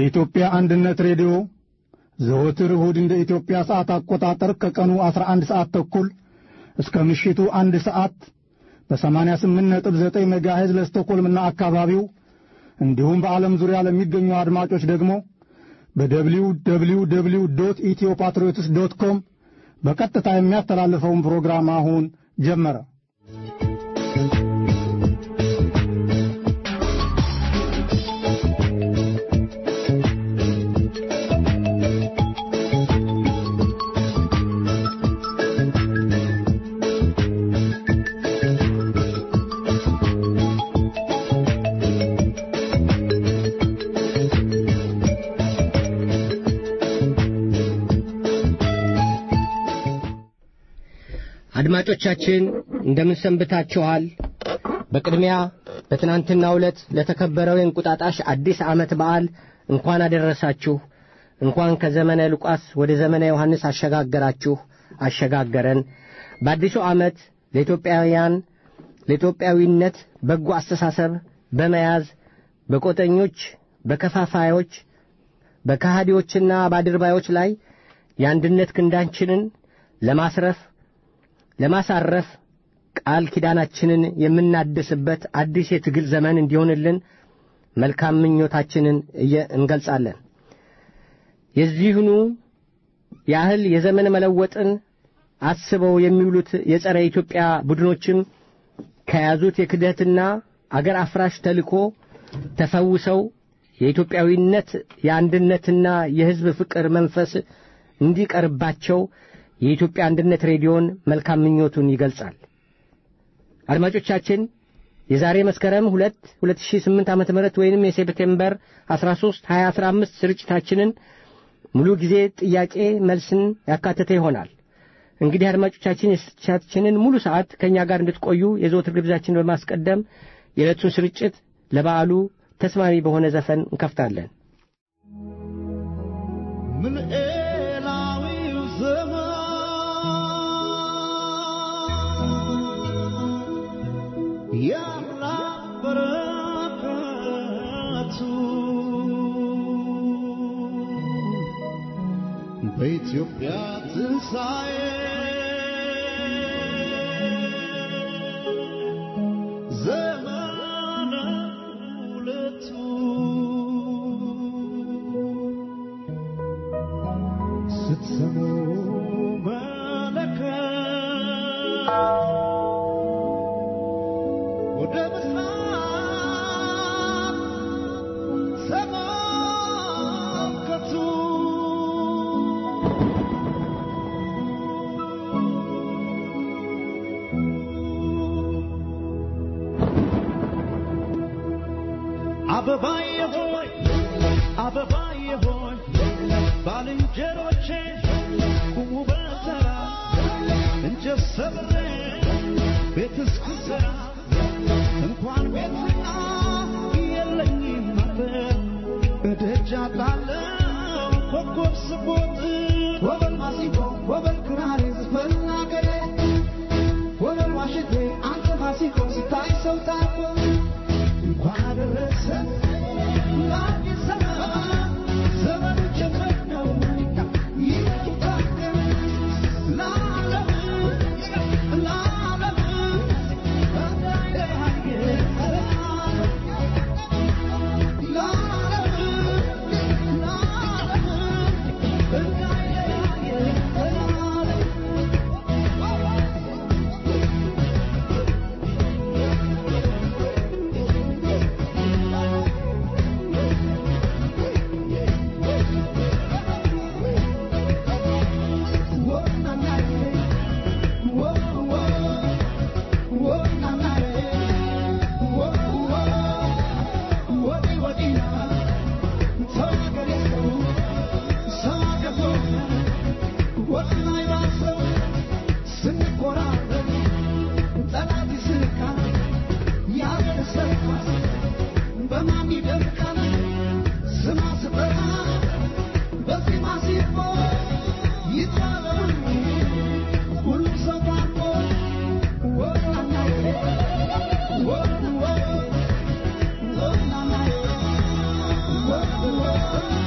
የኢትዮጵያ አንድነት ሬዲዮ ዘወትር እሁድ እንደ ኢትዮጵያ ሰዓት አቆጣጠር ከቀኑ 11 ሰዓት ተኩል እስከ ምሽቱ አንድ ሰዓት በ88.9 ሜጋሄዝ ለስቶኮልምና አካባቢው እንዲሁም በዓለም ዙሪያ ለሚገኙ አድማጮች ደግሞ በደብሊው ደብሊው ደብሊው ዶት ኢትዮ ፓትሪዮትስ ዶት ኮም በቀጥታ የሚያስተላልፈውን ፕሮግራም አሁን ጀመረ። አድማጮቻችን እንደምን ሰንብታችኋል? በቅድሚያ በትናንትናው ዕለት ለተከበረው የእንቁጣጣሽ አዲስ ዓመት በዓል እንኳን አደረሳችሁ፣ እንኳን ከዘመነ ሉቃስ ወደ ዘመነ ዮሐንስ አሸጋገራችሁ አሸጋገረን። በአዲሱ ዓመት ለኢትዮጵያውያን ለኢትዮጵያዊነት በጎ አስተሳሰብ በመያዝ በቆጠኞች፣ በከፋፋዮች፣ በካሃዲዎችና በአድርባዮች ላይ የአንድነት ክንዳችንን ለማስረፍ ለማሳረፍ ቃል ኪዳናችንን የምናድስበት አዲስ የትግል ዘመን እንዲሆንልን መልካም ምኞታችንን እንገልጻለን። የዚህኑ ያህል የዘመን መለወጥን አስበው የሚውሉት የጸረ ኢትዮጵያ ቡድኖችም ከያዙት የክደትና አገር አፍራሽ ተልእኮ ተፈውሰው የኢትዮጵያዊነት የአንድነትና የሕዝብ ፍቅር መንፈስ እንዲቀርባቸው የኢትዮጵያ አንድነት ሬዲዮን መልካም ምኞቱን ይገልጻል። አድማጮቻችን የዛሬ መስከረም 2 2008 ዓ.ም ወይንም የሴፕቴምበር 13 2015 ስርጭታችንን ሙሉ ጊዜ ጥያቄ መልስን ያካተተ ይሆናል። እንግዲህ አድማጮቻችን የስርጭታችንን ሙሉ ሰዓት ከእኛ ጋር እንድትቆዩ የዘወትር ግብዣችን በማስቀደም የዕለቱን ስርጭት ለበዓሉ ተስማሚ በሆነ ዘፈን እንከፍታለን። ምን ኤላዊው ዘመን ያላበረከቱ በኢትዮጵያ ትንሣኤ ዘመነ ሁለቱ ስትሰሙ መለከት ወደ ምስራቅ ተመልከቱ። አበባዬ ሆይ አበባዬ ሆይ ባልንጀሮቼ ቁሙ በተራ እንጨት ሰብሬ ቤት እስክሰራ እንኳን ቤትና የለኝም አፈር እደጃ ጣለው ኮከብ ስቦጥ ወበል ማሲንቆ ወበል ክራር ዝፈን አገሬ ወበል ዋሽንቴ አንተ ማሲንቆ ስታይ ሰው ታኮ እንኳን አደረሰ ለአዲስ ዘመን ዘመኑ ጀመር ነው ይታደር ለዓለም ለዓለም Whoa, whoa, whoa.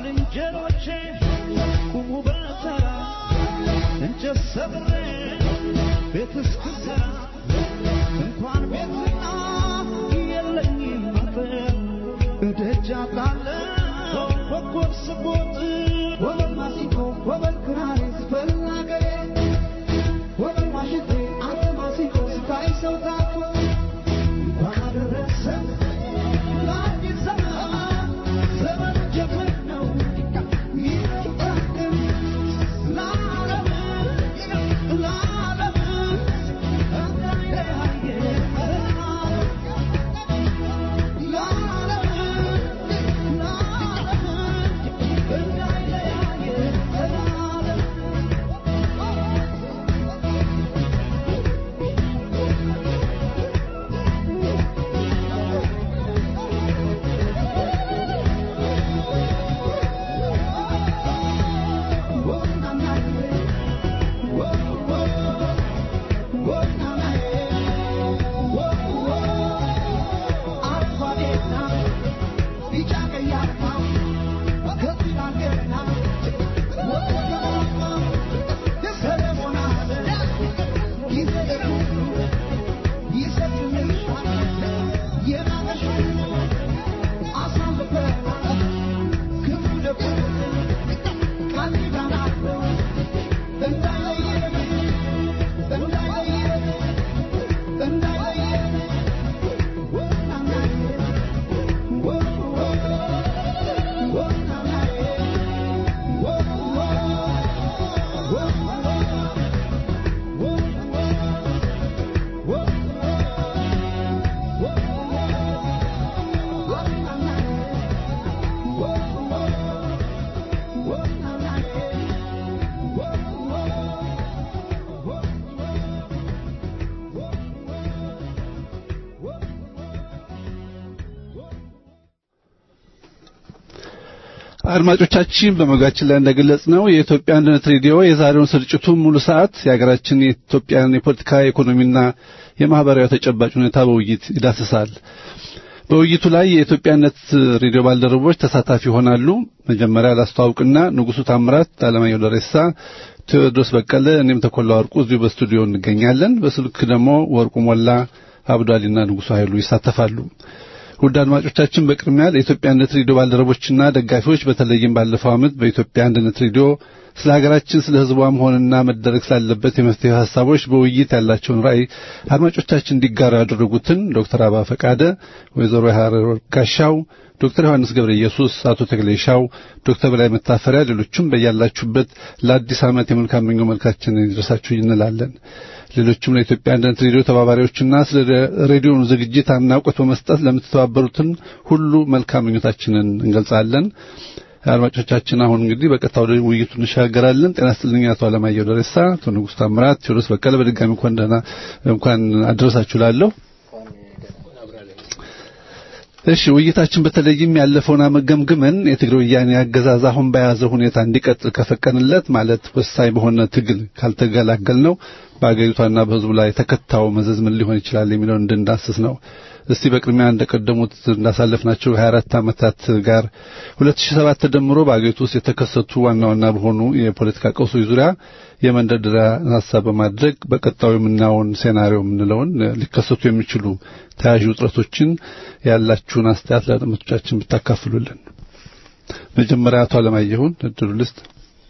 ባልንጀሮቼ ቁሙ በተራ እንጨት ሰብሬ ቤት እስክሰራ እንኳን ቤትና የለኝም አጥር እደጃ ጣለው ኮከብ ስቦጥ ወበል ማሲንቆ ወበል ክራር ስፈል አገሬ ወበል ዋሽንቴ አንተ ማሲንቆ ስታይ ሰው ታኮ እንኳን አደረሰ ለአዲስ ዘመን ዘመን ጀምር ነው ይጠቅም ለዓለም ለዓለም እንዳይለያየ አድማጮቻችን በመግቢያችን ላይ እንደገለጽ ነው የኢትዮጵያ አንድነት ሬዲዮ የዛሬውን ስርጭቱን ሙሉ ሰዓት የሀገራችን የኢትዮጵያን የፖለቲካ ኢኮኖሚና የማህበራዊ ተጨባጭ ሁኔታ በውይይት ይዳስሳል። በውይይቱ ላይ የኢትዮጵያነት ሬዲዮ ባልደረቦች ተሳታፊ ይሆናሉ። መጀመሪያ ላስተዋውቅና ንጉሱ ታምራት፣ አለማየሁ ደሬሳ፣ ቴዎድሮስ በቀለ፣ እኔም ተኮላ ወርቁ እዚሁ በስቱዲዮ እንገኛለን። በስልክ ደግሞ ወርቁ ሞላ፣ አብዷሊና ንጉሱ ኃይሉ ይሳተፋሉ። ውድ አድማጮቻችን በቅድሚያ ለኢትዮጵያ አንድነት ሬዲዮ ባልደረቦችና ደጋፊዎች በተለይም ባለፈው ዓመት በኢትዮጵያ አንድነት ሬዲዮ ስለ ሀገራችን ስለ ሕዝቧም ሆነና መደረግ ስላለበት የመፍትሄ ሀሳቦች በውይይት ያላቸውን ራዕይ አድማጮቻችን እንዲጋሩ ያደረጉትን ዶክተር አባ ፈቃደ፣ ወይዘሮ ሀረር ጋሻው፣ ዶክተር ዮሐንስ ገብረ ኢየሱስ፣ አቶ ተክሌሻው፣ ዶክተር በላይ መታፈሪያ፣ ሌሎችም በያላችሁበት ለአዲስ ዓመት የመልካም ምኞት መልካችንን ይድረሳችሁ እንላለን። ሌሎችም ለኢትዮጵያ አንድነት ሬዲዮ ተባባሪዎችና ስለ ሬዲዮኑ ዝግጅት አድናቆት በመስጠት ለምትተባበሩትን ሁሉ መልካም ምኞታችንን እንገልጻለን። አድማጮቻችን አሁን እንግዲህ በቀጥታ ወደ ውይይቱ እንሻገራለን። ጤና ይስጥልኝ አቶ አለማየሁ ደረሳ፣ አቶ ንጉሥ ታምራት፣ ቴዎድሮስ በቀለ በድጋሚ እንኳን ደህና እንኳን አደረሳችሁ ላለሁ እሺ ውይይታችን በተለይም ያለፈውን ዓመት ገምግመን የትግራይ ወያኔ አገዛዝ አሁን በያዘው ሁኔታ እንዲቀጥል ከፈቀንለት ማለት ወሳኝ በሆነ ትግል ካልተገላገል ነው በአገሪቷና በሕዝቡ ላይ ተከታው መዘዝ ምን ሊሆን ይችላል የሚለውን እንድንዳስስ ነው። እስቲ በቅድሚያ እንደቀደሙት እንዳሳለፍናቸው 24 ዓመታት ጋር 2007 ተደምሮ በአገሪቱ ውስጥ የተከሰቱ ዋና ዋና በሆኑ የፖለቲካ ቀውሶች ዙሪያ የመንደርደሪያ ሀሳብ በማድረግ በቀጣዩ የምናየውን ሴናሪዮ የምንለውን ሊከሰቱ የሚችሉ ተያዥ ውጥረቶችን ያላችሁን አስተያየት ለአድማጮቻችን ብታካፍሉልን። መጀመሪያ አቶ አለማየሁን እድሉ ልስጥ።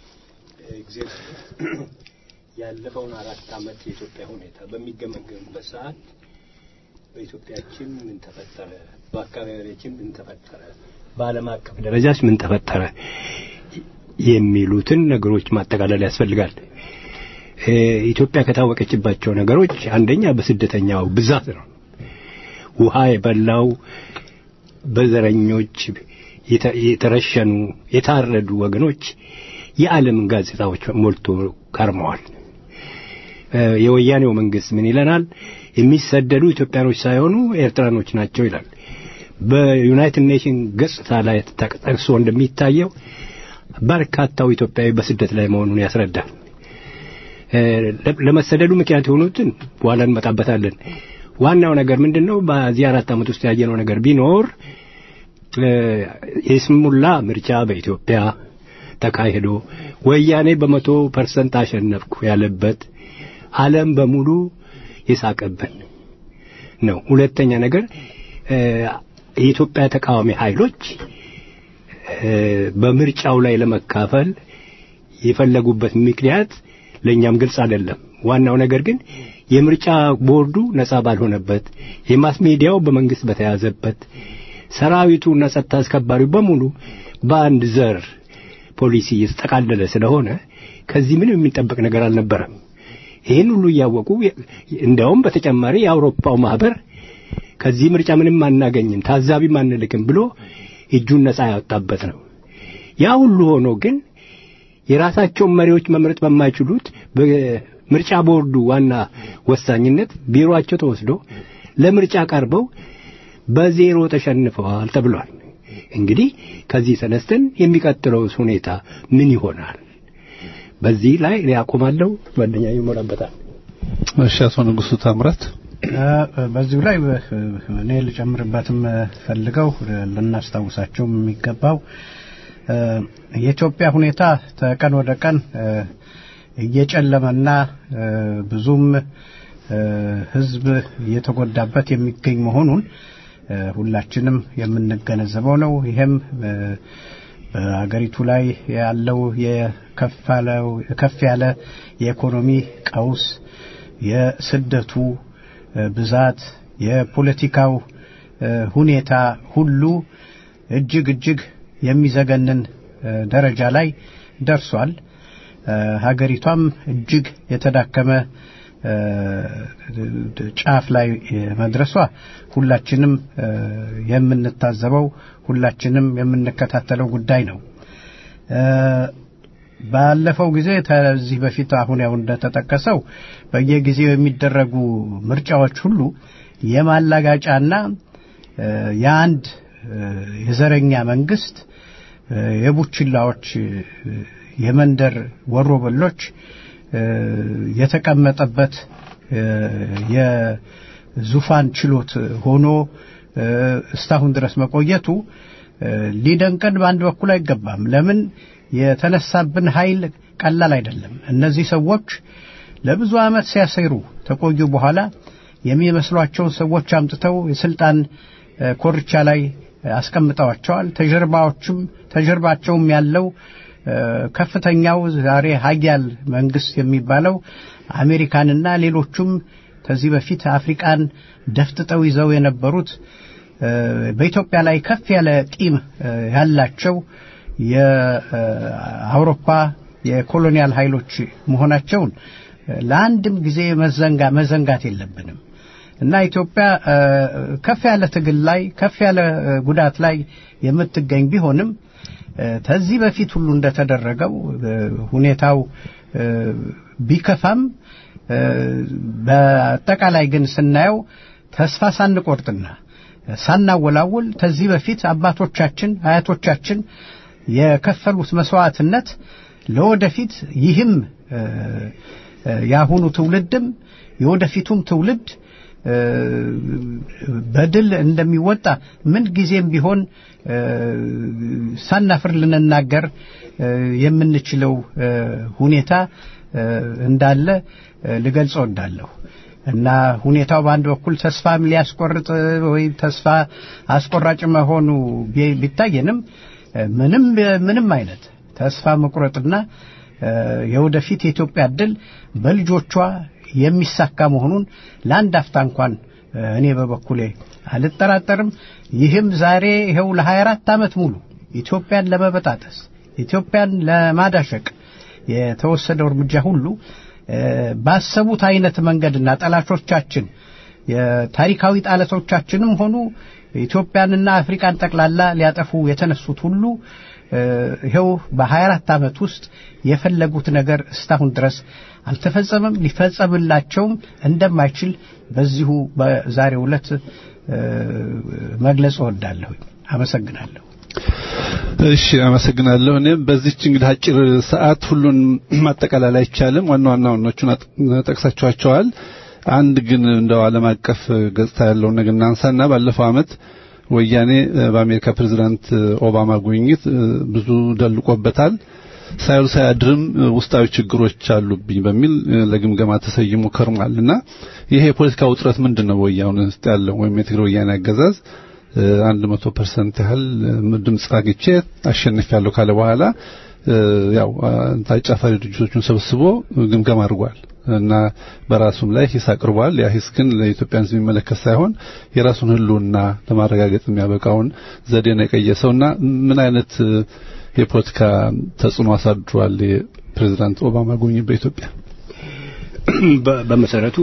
ያለፈውን አራት ዓመት የኢትዮጵያ ሁኔታ በሚገመገምበት ሰዓት በኢትዮጵያችን ምን ተፈጠረ፣ በአካባቢያችን ምን ተፈጠረ፣ በዓለም አቀፍ ደረጃስ ምን ተፈጠረ የሚሉትን ነገሮች ማጠቃለል ያስፈልጋል። ኢትዮጵያ ከታወቀችባቸው ነገሮች አንደኛ በስደተኛው ብዛት ነው። ውሃ የበላው በዘረኞች የተረሸኑ የታረዱ ወገኖች የዓለምን ጋዜጣዎች ሞልቶ ከርመዋል። የወያኔው መንግስት ምን ይለናል? የሚሰደዱ ኢትዮጵያኖች ሳይሆኑ ኤርትራኖች ናቸው ይላል። በዩናይትድ ኔሽን ገጽታ ላይ ተጠቅሶ እንደሚታየው በርካታው ኢትዮጵያዊ በስደት ላይ መሆኑን ያስረዳል። ለመሰደዱ ምክንያት የሆኑትን በኋላ እንመጣበታለን። ዋናው ነገር ምንድን ነው? በዚህ አራት ዓመት ውስጥ ያየነው ነገር ቢኖር የስሙላ ምርጫ በኢትዮጵያ ተካሂዶ ወያኔ በመቶ ፐርሰንት አሸነፍኩ ያለበት ዓለም በሙሉ የሳቀብን ነው። ሁለተኛ ነገር የኢትዮጵያ ተቃዋሚ ኃይሎች በምርጫው ላይ ለመካፈል የፈለጉበት ምክንያት ለእኛም ግልጽ አይደለም። ዋናው ነገር ግን የምርጫ ቦርዱ ነጻ ባልሆነበት፣ የማስ ሚዲያው በመንግስት በተያዘበት፣ ሰራዊቱና ጸጥታ አስከባሪው በሙሉ በአንድ ዘር ፖሊሲ የተጠቃለለ ስለሆነ ከዚህ ምንም የሚጠበቅ ነገር አልነበረም። ይህን ሁሉ እያወቁ እንዲያውም በተጨማሪ የአውሮፓው ማህበር ከዚህ ምርጫ ምንም አናገኝም፣ ታዛቢም አንልክም ብሎ እጁን ነጻ ያወጣበት ነው። ያ ሁሉ ሆኖ ግን የራሳቸውን መሪዎች መምረጥ በማይችሉት በምርጫ ቦርዱ ዋና ወሳኝነት ቢሮአቸው ተወስዶ ለምርጫ ቀርበው በዜሮ ተሸንፈዋል ተብሏል። እንግዲህ ከዚህ ተነስተን የሚቀጥለው ሁኔታ ምን ይሆናል? በዚህ ላይ ያቆማለሁ። ጓደኛ ይሞላበታል። እሺ፣ አቶ ንጉሱ ታምራት በዚሁ ላይ እኔ ልጨምርበትም ፈልገው ልናስታውሳቸው የሚገባው የኢትዮጵያ ሁኔታ ከቀን ወደ ቀን እየጨለመና ብዙም ሕዝብ እየተጎዳበት የሚገኝ መሆኑን ሁላችንም የምንገነዘበው ነው። ይሄም በሀገሪቱ ላይ ያለው የከፍ ያለ የኢኮኖሚ ቀውስ፣ የስደቱ ብዛት፣ የፖለቲካው ሁኔታ ሁሉ እጅግ እጅግ የሚዘገንን ደረጃ ላይ ደርሷል። ሀገሪቷም እጅግ የተዳከመ ጫፍ ላይ መድረሷ ሁላችንም የምንታዘበው ሁላችንም የምንከታተለው ጉዳይ ነው። ባለፈው ጊዜ ከዚህ በፊት አሁን ያው እንደተጠቀሰው በየጊዜው የሚደረጉ ምርጫዎች ሁሉ የማላጋጫና የአንድ የዘረኛ መንግስት የቡችላዎች የመንደር ወሮበሎች የተቀመጠበት የዙፋን ችሎት ሆኖ እስካሁን ድረስ መቆየቱ ሊደንቀን በአንድ በኩል አይገባም። ለምን የተነሳብን ኃይል ቀላል አይደለም። እነዚህ ሰዎች ለብዙ ዓመት ሲያሰሩ ተቆዩ በኋላ የሚመስሏቸውን ሰዎች አምጥተው የስልጣን ኮርቻ ላይ አስቀምጠዋቸዋል። ተጀርባዎችም ተጀርባቸውም ያለው ከፍተኛው ዛሬ ሀያል መንግስት የሚባለው አሜሪካንና ሌሎቹም ከዚህ በፊት አፍሪቃን ደፍጥጠው ይዘው የነበሩት በኢትዮጵያ ላይ ከፍ ያለ ቂም ያላቸው የአውሮፓ የኮሎኒያል ኃይሎች መሆናቸውን ለአንድም ጊዜ መዘንጋ መዘንጋት የለብንም እና ኢትዮጵያ ከፍ ያለ ትግል ላይ ከፍ ያለ ጉዳት ላይ የምትገኝ ቢሆንም ከዚህ በፊት ሁሉ እንደተደረገው ሁኔታው ቢከፋም በአጠቃላይ ግን ስናየው ተስፋ ሳንቆርጥና ሳናወላውል ከዚህ በፊት አባቶቻችን አያቶቻችን የከፈሉት መስዋዕትነት ለወደፊት ይህም የአሁኑ ትውልድም የወደፊቱም ትውልድ በድል እንደሚወጣ ምን ጊዜም ቢሆን ሳናፍር ልንናገር የምንችለው ሁኔታ እንዳለ ልገልጽ እወዳለሁ እና ሁኔታው በአንድ በኩል ተስፋም ሊያስቆርጥ ወይም ተስፋ አስቆራጭ መሆኑ ቢታየንም ምንም ምንም አይነት ተስፋ መቁረጥና የወደፊት የኢትዮጵያ ዕድል በልጆቿ የሚሳካ መሆኑን ለአንድ አፍታ እንኳን እኔ በበኩሌ አልጠራጠርም። ይህም ዛሬ ይኸው ለ24 ዓመት ሙሉ ኢትዮጵያን ለመበጣጠስ ኢትዮጵያን ለማዳሸቅ የተወሰደው እርምጃ ሁሉ ባሰቡት አይነት መንገድና ጠላቶቻችን የታሪካዊ ጠላቶቻችንም ሆኑ ኢትዮጵያንና አፍሪካን ጠቅላላ ሊያጠፉ የተነሱት ሁሉ ይኸው በ24 ዓመት ውስጥ የፈለጉት ነገር እስካሁን ድረስ አልተፈጸመም፣ ሊፈጸምላቸውም እንደማይችል በዚሁ በዛሬው ዕለት መግለጽ እወዳለሁ። አመሰግናለሁ። እሺ አመሰግናለሁ። እኔም በዚች እንግዲህ አጭር ሰዓት ሁሉን ማጠቃለል አይቻልም። ዋና ዋና ዋናዎቹን ጠቅሳችኋቸዋል። አንድ ግን እንደው ዓለም አቀፍ ገጽታ ያለውን ነገር እናንሳና ባለፈው ዓመት ወያኔ በአሜሪካ ፕሬዝዳንት ኦባማ ጉብኝት ብዙ ደልቆበታል። ሳይውል ሳያድርም ውስጣዊ ችግሮች አሉብኝ በሚል ለግምገማ ተሰይሞ ከርሟልና ይሄ የፖለቲካ ውጥረት ምንድን ነው? ወያኔ ውስጥ ያለው ወይም የትግራይ ወያኔ አገዛዝ አንድ መቶ ፐርሰንት ያህል ድምፅ አግኝቼ አሸንፊያለሁ ካለ በኋላ ያው ታጫፋሪ ድርጅቶቹን ሰብስቦ ግምገማ አድርጓል እና በራሱም ላይ ሂስ አቅርቧል። ያ ሂስ ግን ለኢትዮጵያ ሕዝብ የሚመለከት ሳይሆን የራሱን ሕልውና ለማረጋገጥ የሚያበቃውን ዘዴ ነው የቀየሰውና ምን አይነት የፖለቲካ ተጽዕኖ አሳድሯል የፕሬዝዳንት ኦባማ ጉብኝት በኢትዮጵያ? በመሰረቱ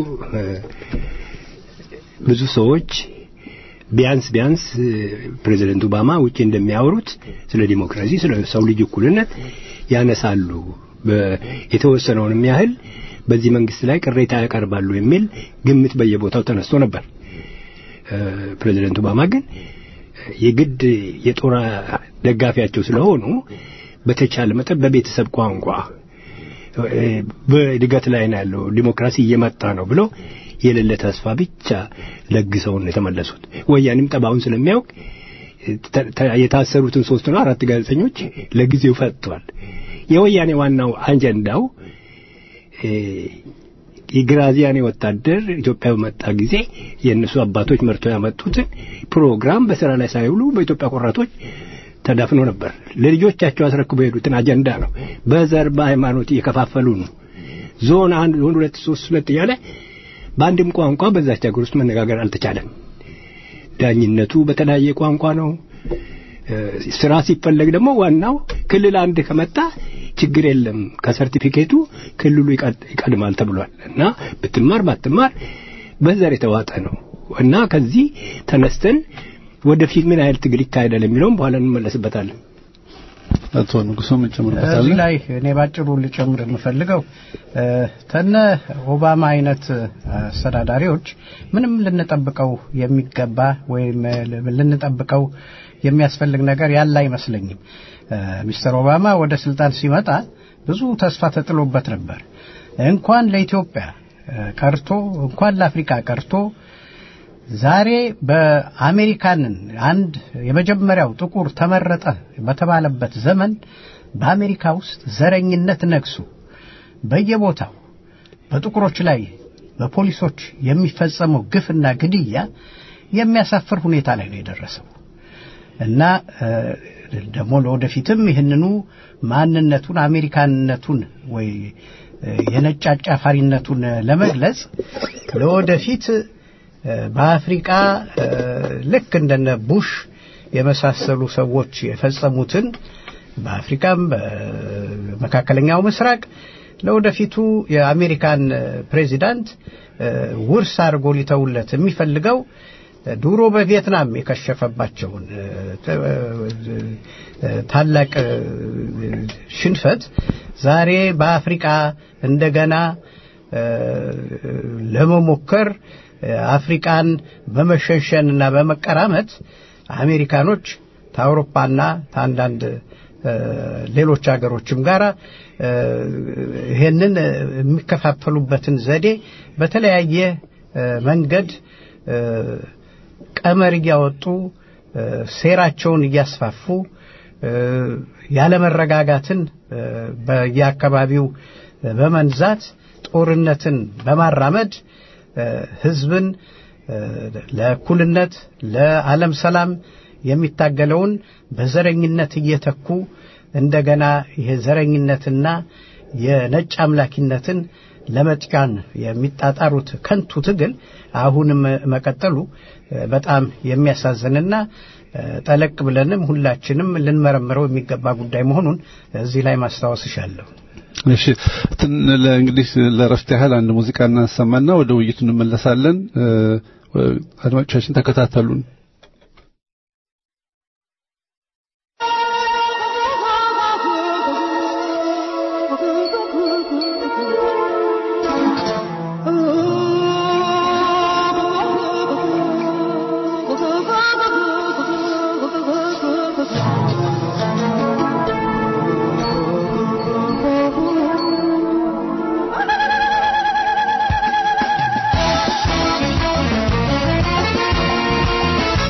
ብዙ ሰዎች ቢያንስ ቢያንስ ፕሬዚደንት ኦባማ ውጭ እንደሚያወሩት ስለ ዲሞክራሲ፣ ስለ ሰው ልጅ እኩልነት ያነሳሉ። የተወሰነውንም ያህል በዚህ መንግስት ላይ ቅሬታ ያቀርባሉ የሚል ግምት በየቦታው ተነስቶ ነበር። ፕሬዚደንት ኦባማ ግን የግድ የጦር ደጋፊያቸው ስለሆኑ በተቻለ መጠን በቤተሰብ ቋንቋ በእድገት ላይ ነው ያለው ዲሞክራሲ እየመጣ ነው ብለው የሌለ ተስፋ ብቻ ለግሰውን የተመለሱት። ወያኔም ጠባውን ስለሚያውቅ የታሰሩትን ሶስት ነው አራት ጋዜጠኞች ለጊዜው ፈጥቷል። የወያኔ ዋናው አጀንዳው የግራዚያኒ ወታደር ኢትዮጵያ በመጣ ጊዜ የእነሱ አባቶች መርተው ያመጡትን ፕሮግራም በስራ ላይ ሳይውሉ በኢትዮጵያ ቆራጦች ተዳፍኖ ነበር። ለልጆቻቸው አስረክበው የሄዱትን አጀንዳ ነው። በዘር በሃይማኖት እየከፋፈሉ ነው። ዞን አንድ ዞን ሁለት ሶስት ሁለት እያለ በአንድም ቋንቋ በዛች ሀገር ውስጥ መነጋገር አልተቻለም። ዳኝነቱ በተለያየ ቋንቋ ነው። ስራ ሲፈለግ ደግሞ ዋናው ክልል አንድ ከመጣ ችግር የለም ከሰርቲፊኬቱ ክልሉ ይቀድማል ተብሏል እና ብትማር ባትማር በዘር የተዋጠ ነው እና ከዚህ ተነስተን ወደፊት ምን ያህል ትግል ይካሄዳል የሚለውም በኋላ እንመለስበታለን። አቶ ንጉሶ ምን ጨምርበታል? እዚህ ላይ እኔ ባጭሩ ልጨምር የምፈልገው ተነ ኦባማ አይነት አስተዳዳሪዎች ምንም ልንጠብቀው የሚገባ ወይም ልንጠብቀው የሚያስፈልግ ነገር ያለ አይመስለኝም። ሚስተር ኦባማ ወደ ስልጣን ሲመጣ ብዙ ተስፋ ተጥሎበት ነበር። እንኳን ለኢትዮጵያ ቀርቶ እንኳን ለአፍሪካ ቀርቶ ዛሬ በአሜሪካንን አንድ የመጀመሪያው ጥቁር ተመረጠ በተባለበት ዘመን በአሜሪካ ውስጥ ዘረኝነት ነግሶ በየቦታው በጥቁሮች ላይ በፖሊሶች የሚፈጸመው ግፍና ግድያ የሚያሳፍር ሁኔታ ላይ ነው የደረሰው እና ደግሞ ለወደፊትም ይህንኑ ማንነቱን አሜሪካንነቱን ወይ የነጭ አጫፋሪነቱን ለመግለጽ ለወደፊት በአፍሪቃ ልክ እንደነ ቡሽ የመሳሰሉ ሰዎች የፈጸሙትን በአፍሪካም በመካከለኛው ምስራቅ ለወደፊቱ የአሜሪካን ፕሬዚዳንት ውርስ አድርጎ ሊተውለት የሚፈልገው ድሮ በቪየትናም የከሸፈባቸውን ታላቅ ሽንፈት ዛሬ በአፍሪቃ እንደገና ለመሞከር አፍሪቃን በመሸንሸንና በመቀራመት አሜሪካኖች ከአውሮፓና ከአንዳንድ ሌሎች ሀገሮችም ጋር ይሄንን የሚከፋፈሉበትን ዘዴ በተለያየ መንገድ ቀመር እያወጡ ሴራቸውን እያስፋፉ ያለመረጋጋትን በየአካባቢው በመንዛት ጦርነትን በማራመድ ህዝብን ለእኩልነት ለዓለም ሰላም የሚታገለውን በዘረኝነት እየተኩ እንደገና ይሄ ዘረኝነትና የነጭ አምላኪነትን ለመጥቃን የሚጣጣሩት ከንቱ ትግል አሁንም መቀጠሉ በጣም የሚያሳዝንና ጠለቅ ብለንም ሁላችንም ልንመረምረው የሚገባ ጉዳይ መሆኑን እዚህ ላይ ማስታወስ እሻለሁ። እሺ እንግዲህ ለረፍት ያህል አንድ ሙዚቃ እናሰማና ወደ ውይይቱ እንመለሳለን። አድማጮቻችን ተከታተሉን። Thank you.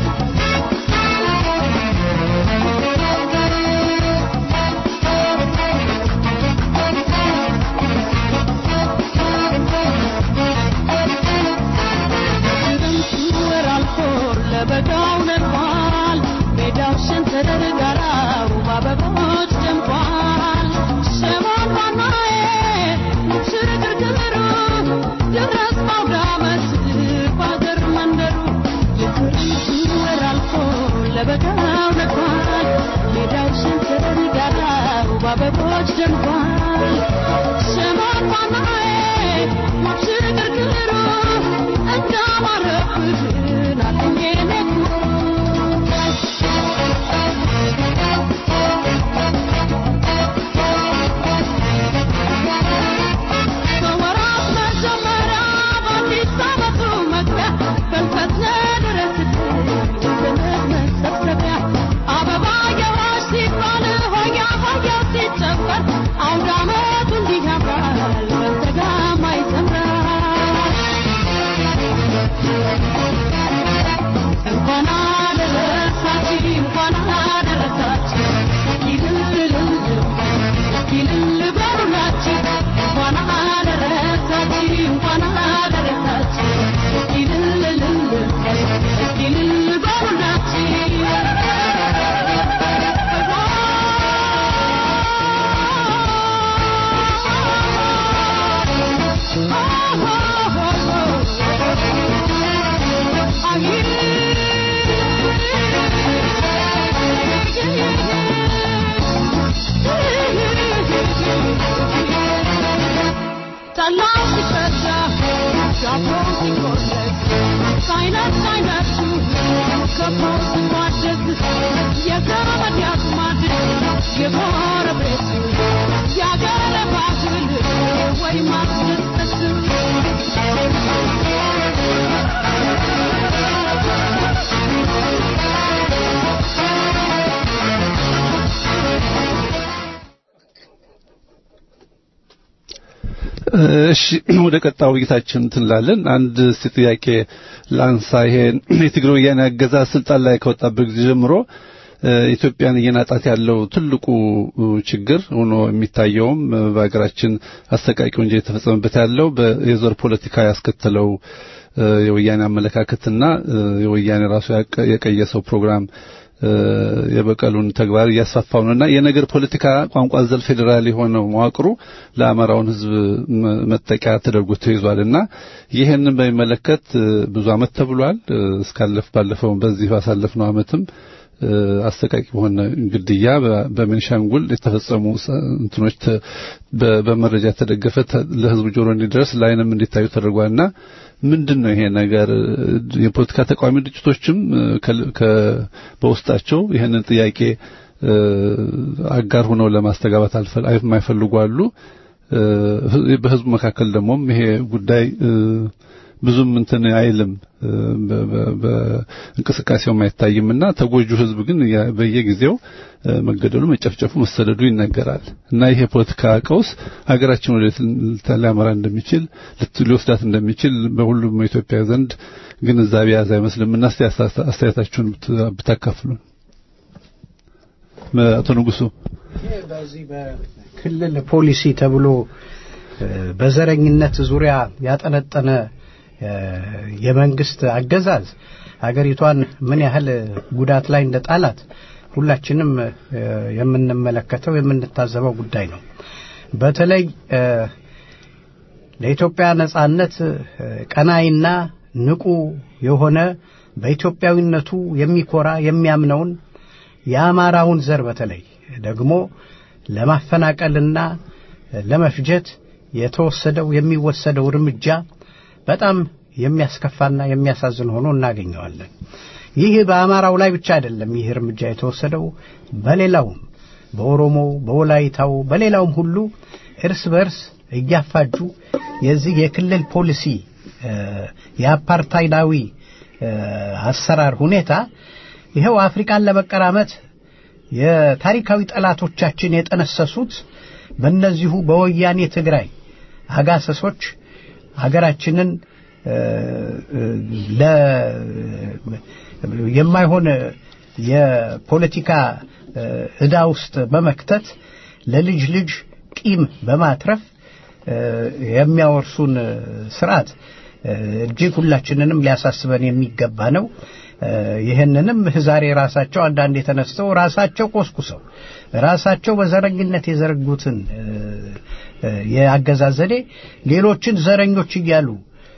በአበቦች ደምቋል ሰማይ ፋናዬ ማብስር ግርግሩ እንዳማረብህ ናትኜ ነኩ በወራት መጀመሪያ በአዲስ ዓመቱ መግቢያ በልፈት ድረስ ዘመድ መሰብሰቢያ አበባየሆሽ ሲባል ሆያ ሆያው ሲጨፈር አውደ ዓመቱ እንዲህ ያምራል በተጋማ ይዘምራል እንኳን አደረሳችሁ እንኳን አደረሳችሁ ይልል ይልል በሉላችሁ እንኳን አደረሳችሁ እንኳን አደረሳችሁ ይልል ይልል ጠላው ሲፈላ ዳቦ ሲቆረስ ሳይነት ሳይነሱ ከቦ ሲሟደስ የዘመድ ያዝማድ የጎረቤት ያገረ ባህል ወይ ማስደሰት እሺ ወደ ቀጣዩ ውይይታችን ትንላለን። አንድ እስቲ ጥያቄ ላንሳ። ይሄ የትግራይ ወያኔ አገዛዝ ስልጣን ላይ ከወጣበት ጊዜ ጀምሮ ኢትዮጵያን እየናጣት ያለው ትልቁ ችግር ሆኖ የሚታየውም በሀገራችን አሰቃቂ ወንጀል የተፈጸመበት ያለው የዘር ፖለቲካ ያስከተለው የወያኔ አመለካከትና የወያኔ ራሱ የቀየሰው ፕሮግራም የበቀሉን ተግባር እያስፋፋው ነውና የነገር ፖለቲካ ቋንቋ ዘል ፌዴራል የሆነው መዋቅሩ ለአማራውን ሕዝብ መጠቂያ ተደርጎ ተይዟልና ይህንን በሚመለከት ብዙ ዓመት ተብሏል። እስካለፍ ባለፈው በዚህ ባሳለፍነው ዓመትም አሰቃቂ በሆነ ግድያ በቤንሻንጉል የተፈጸሙ እንትኖች በመረጃ የተደገፈ ለህዝቡ ጆሮ እንዲደርስ ለዓይንም እንዲታዩ ተደርጓልና ምንድን ነው ይሄ ነገር? የፖለቲካ ተቃዋሚ ድርጅቶችም በውስጣቸው ይህንን ጥያቄ አጋር ሆነው ለማስተጋባት የማይፈልጉ አሉ። በህዝቡ መካከል ደግሞም ይሄ ጉዳይ ብዙም እንትን አይልም በእንቅስቃሴውም አይታይምና ተጎጁ ህዝብ ግን በየጊዜው መገደሉ፣ መጨፍጨፉ፣ መሰደዱ ይነገራል እና ይሄ የፖለቲካ ቀውስ ሀገራችን ወደ ሊያመራ እንደሚችል ሊወስዳት እንደሚችል በሁሉም ኢትዮጵያ ዘንድ ግንዛቤ ያዘ አይመስልም እና እስቲ አስተያየታችሁን ብታካፍሉን። አቶ ንጉሱ በዚህ በክልል ፖሊሲ ተብሎ በዘረኝነት ዙሪያ ያጠነጠነ የመንግስት አገዛዝ ሀገሪቷን ምን ያህል ጉዳት ላይ እንደጣላት ሁላችንም የምንመለከተው የምንታዘበው ጉዳይ ነው። በተለይ ለኢትዮጵያ ነጻነት ቀናይና ንቁ የሆነ በኢትዮጵያዊነቱ የሚኮራ የሚያምነውን የአማራውን ዘር በተለይ ደግሞ ለማፈናቀልና ለመፍጀት የተወሰደው የሚወሰደው እርምጃ በጣም የሚያስከፋና የሚያሳዝን ሆኖ እናገኘዋለን። ይህ በአማራው ላይ ብቻ አይደለም። ይህ እርምጃ የተወሰደው በሌላውም፣ በኦሮሞው፣ በወላይታው፣ በሌላውም ሁሉ እርስ በርስ እያፋጁ የዚህ የክልል ፖሊሲ የአፓርታይዳዊ አሰራር ሁኔታ ይኸው አፍሪካን ለመቀራመት የታሪካዊ ጠላቶቻችን የጠነሰሱት በእነዚሁ በወያኔ ትግራይ አጋሰሶች ሀገራችንን የማይሆን የፖለቲካ ዕዳ ውስጥ በመክተት ለልጅ ልጅ ቂም በማትረፍ የሚያወርሱን ስርዓት እጅግ ሁላችንንም ሊያሳስበን የሚገባ ነው። ይህንንም ዛሬ ራሳቸው አንዳንድ የተነስተው ራሳቸው ቆስቁሰው ራሳቸው በዘረኝነት የዘረጉትን የአገዛዝ ዘዴ ሌሎችን ዘረኞች እያሉ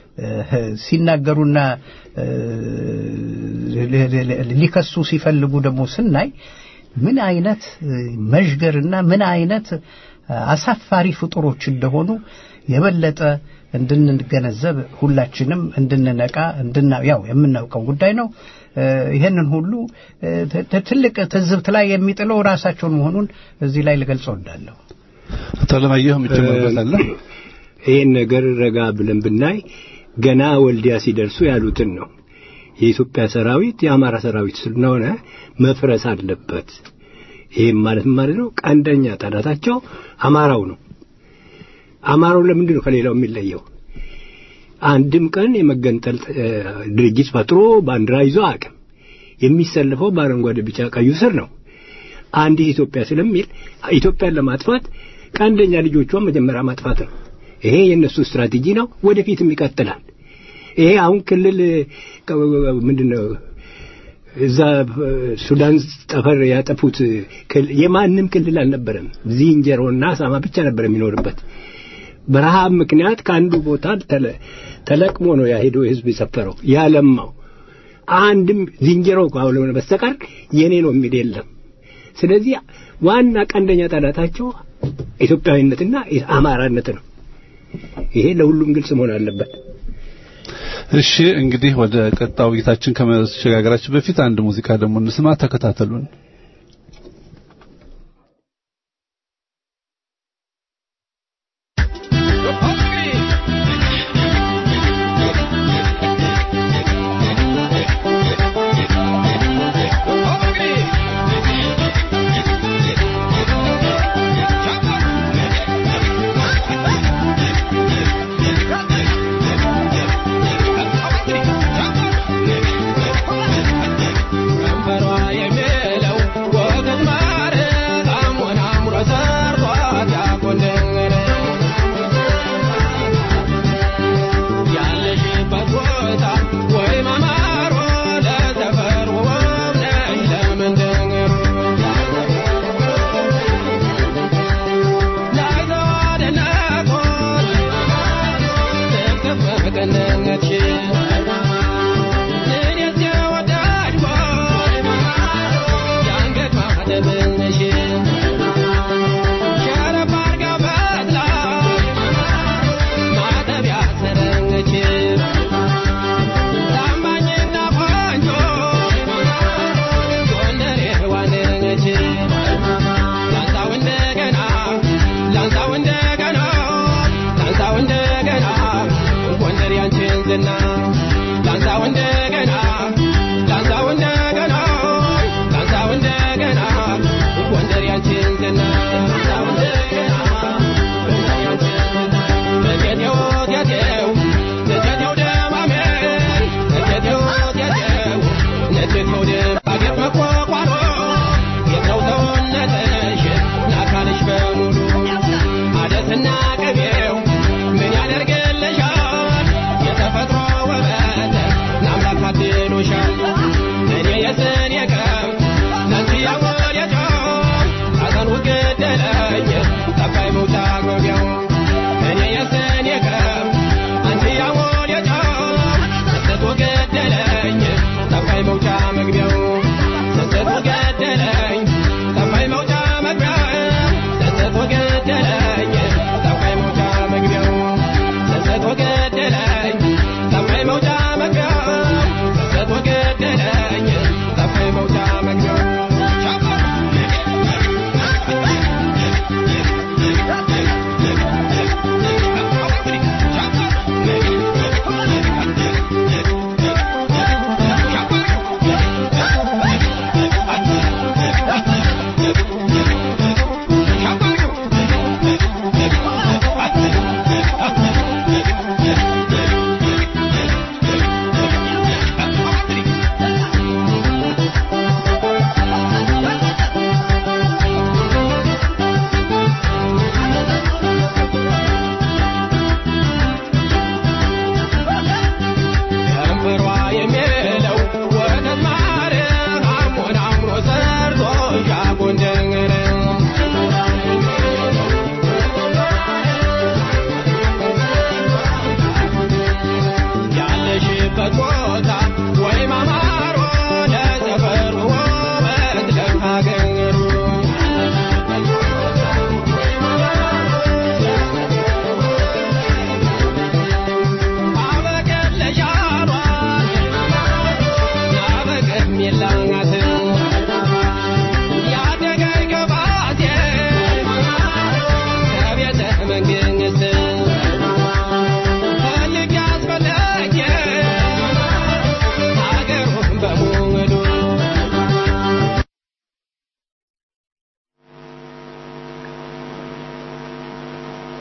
ሲናገሩና ሊከሱ ሲፈልጉ ደግሞ ስናይ ምን አይነት እ፣ መዥገርና ምን አይነት እ፣ አሳፋሪ ፍጡሮች እንደሆኑ የበለጠ እንድንገነዘብ ሁላችንም እንድንነቃ እንድና ያው የምናውቀው ጉዳይ ነው። እ፣ ይህንን ሁሉ እ፣ ት- ት- ትልቅ ትዝብት ላይ የሚጥለው ራሳቸውን መሆኑን እዚህ ላይ ልገልጸው እወዳለሁ። አቶ አለማየሁ የምትጨምርበት አለ? ይህን ነገር ረጋ ብለን ብናይ ገና ወልዲያ ሲደርሱ ያሉትን ነው። የኢትዮጵያ ሰራዊት የአማራ ሰራዊት ስለሆነ መፍረስ አለበት። ይህም ማለት ምን ማለት ነው? ቀንደኛ ጠላታቸው አማራው ነው። አማራው ለምንድን ነው ከሌላው የሚለየው? አንድም ቀን የመገንጠል እ፣ ድርጅት ፈጥሮ ባንዲራ ይዞ አቅም የሚሰልፈው በአረንጓዴ ቢጫ ቀዩ ስር ነው። አንዲት ኢትዮጵያ ስለሚል ኢትዮጵያን ለማጥፋት ቀንደኛ ልጆቿን መጀመሪያ ማጥፋት ነው። ይሄ የእነሱ ስትራቴጂ ነው። ወደፊትም ይቀጥላል። ይሄ አሁን ክልል ምንድነው እዛ እ፣ ሱዳን ጠፈር ያጠፉት ክል- የማንም ክልል አልነበረም። ዝንጀሮና አሳማ ብቻ ነበር የሚኖርበት። በረሃብ ምክንያት ከአንዱ ቦታ ተለ- ተለቅሞ ነው ያሄደው ህዝብ የሰፈረው ያለማው። አንድም ዝንጀሮ ካልሆነ በስተቀር የኔ ነው የሚል የለም። ስለዚህ ዋና ቀንደኛ ጠላታቸው ኢትዮጵያዊነትና አማራነት ነው። ይሄ ለሁሉም ግልጽ መሆን አለበት። እሺ እንግዲህ ወደ ቀጣው ውይይታችን ከመሸጋገራችን በፊት አንድ ሙዚቃ ደግሞ እንስማ። ተከታተሉን። ከንፈሯ የሚለው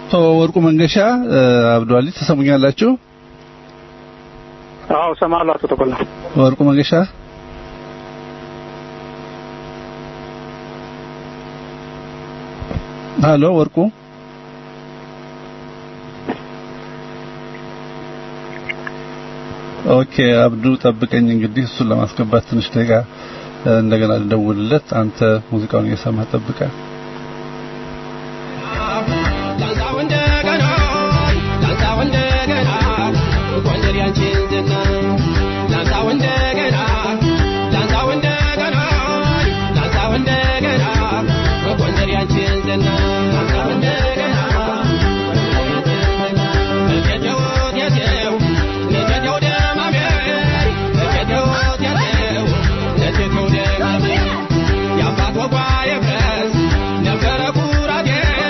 አቶ ወርቁ መንገሻ አብዱአሊ ተሰሙኛላችሁ? አዎ እሰማለሁ አቶ ተቆላ። ወርቁ መንገሻ ሀሎ ወርቁ ኦኬ አብዱ ጠብቀኝ እንግዲህ እሱን ለማስገባት ትንሽ ደቂቃ እንደገና ልደውልለት አንተ ሙዚቃውን እየሰማህ ጠብቀህ ላንሳው እንደገና ላንሳው እንደገና ጎንደር ያንቺን ዝና ላንሳው እንደገና ላንሳው እንደገና ላንሳው እንደገና ጎንደር ያንቺን ዝና ላንሳው እንደገና እቴቴው እቴቴው እቴቴው ደማሜ እቴቴው እቴቴው እቴቴው ደማሜ የአባት ወጓ የፍረስ ነበረ ኩራቴ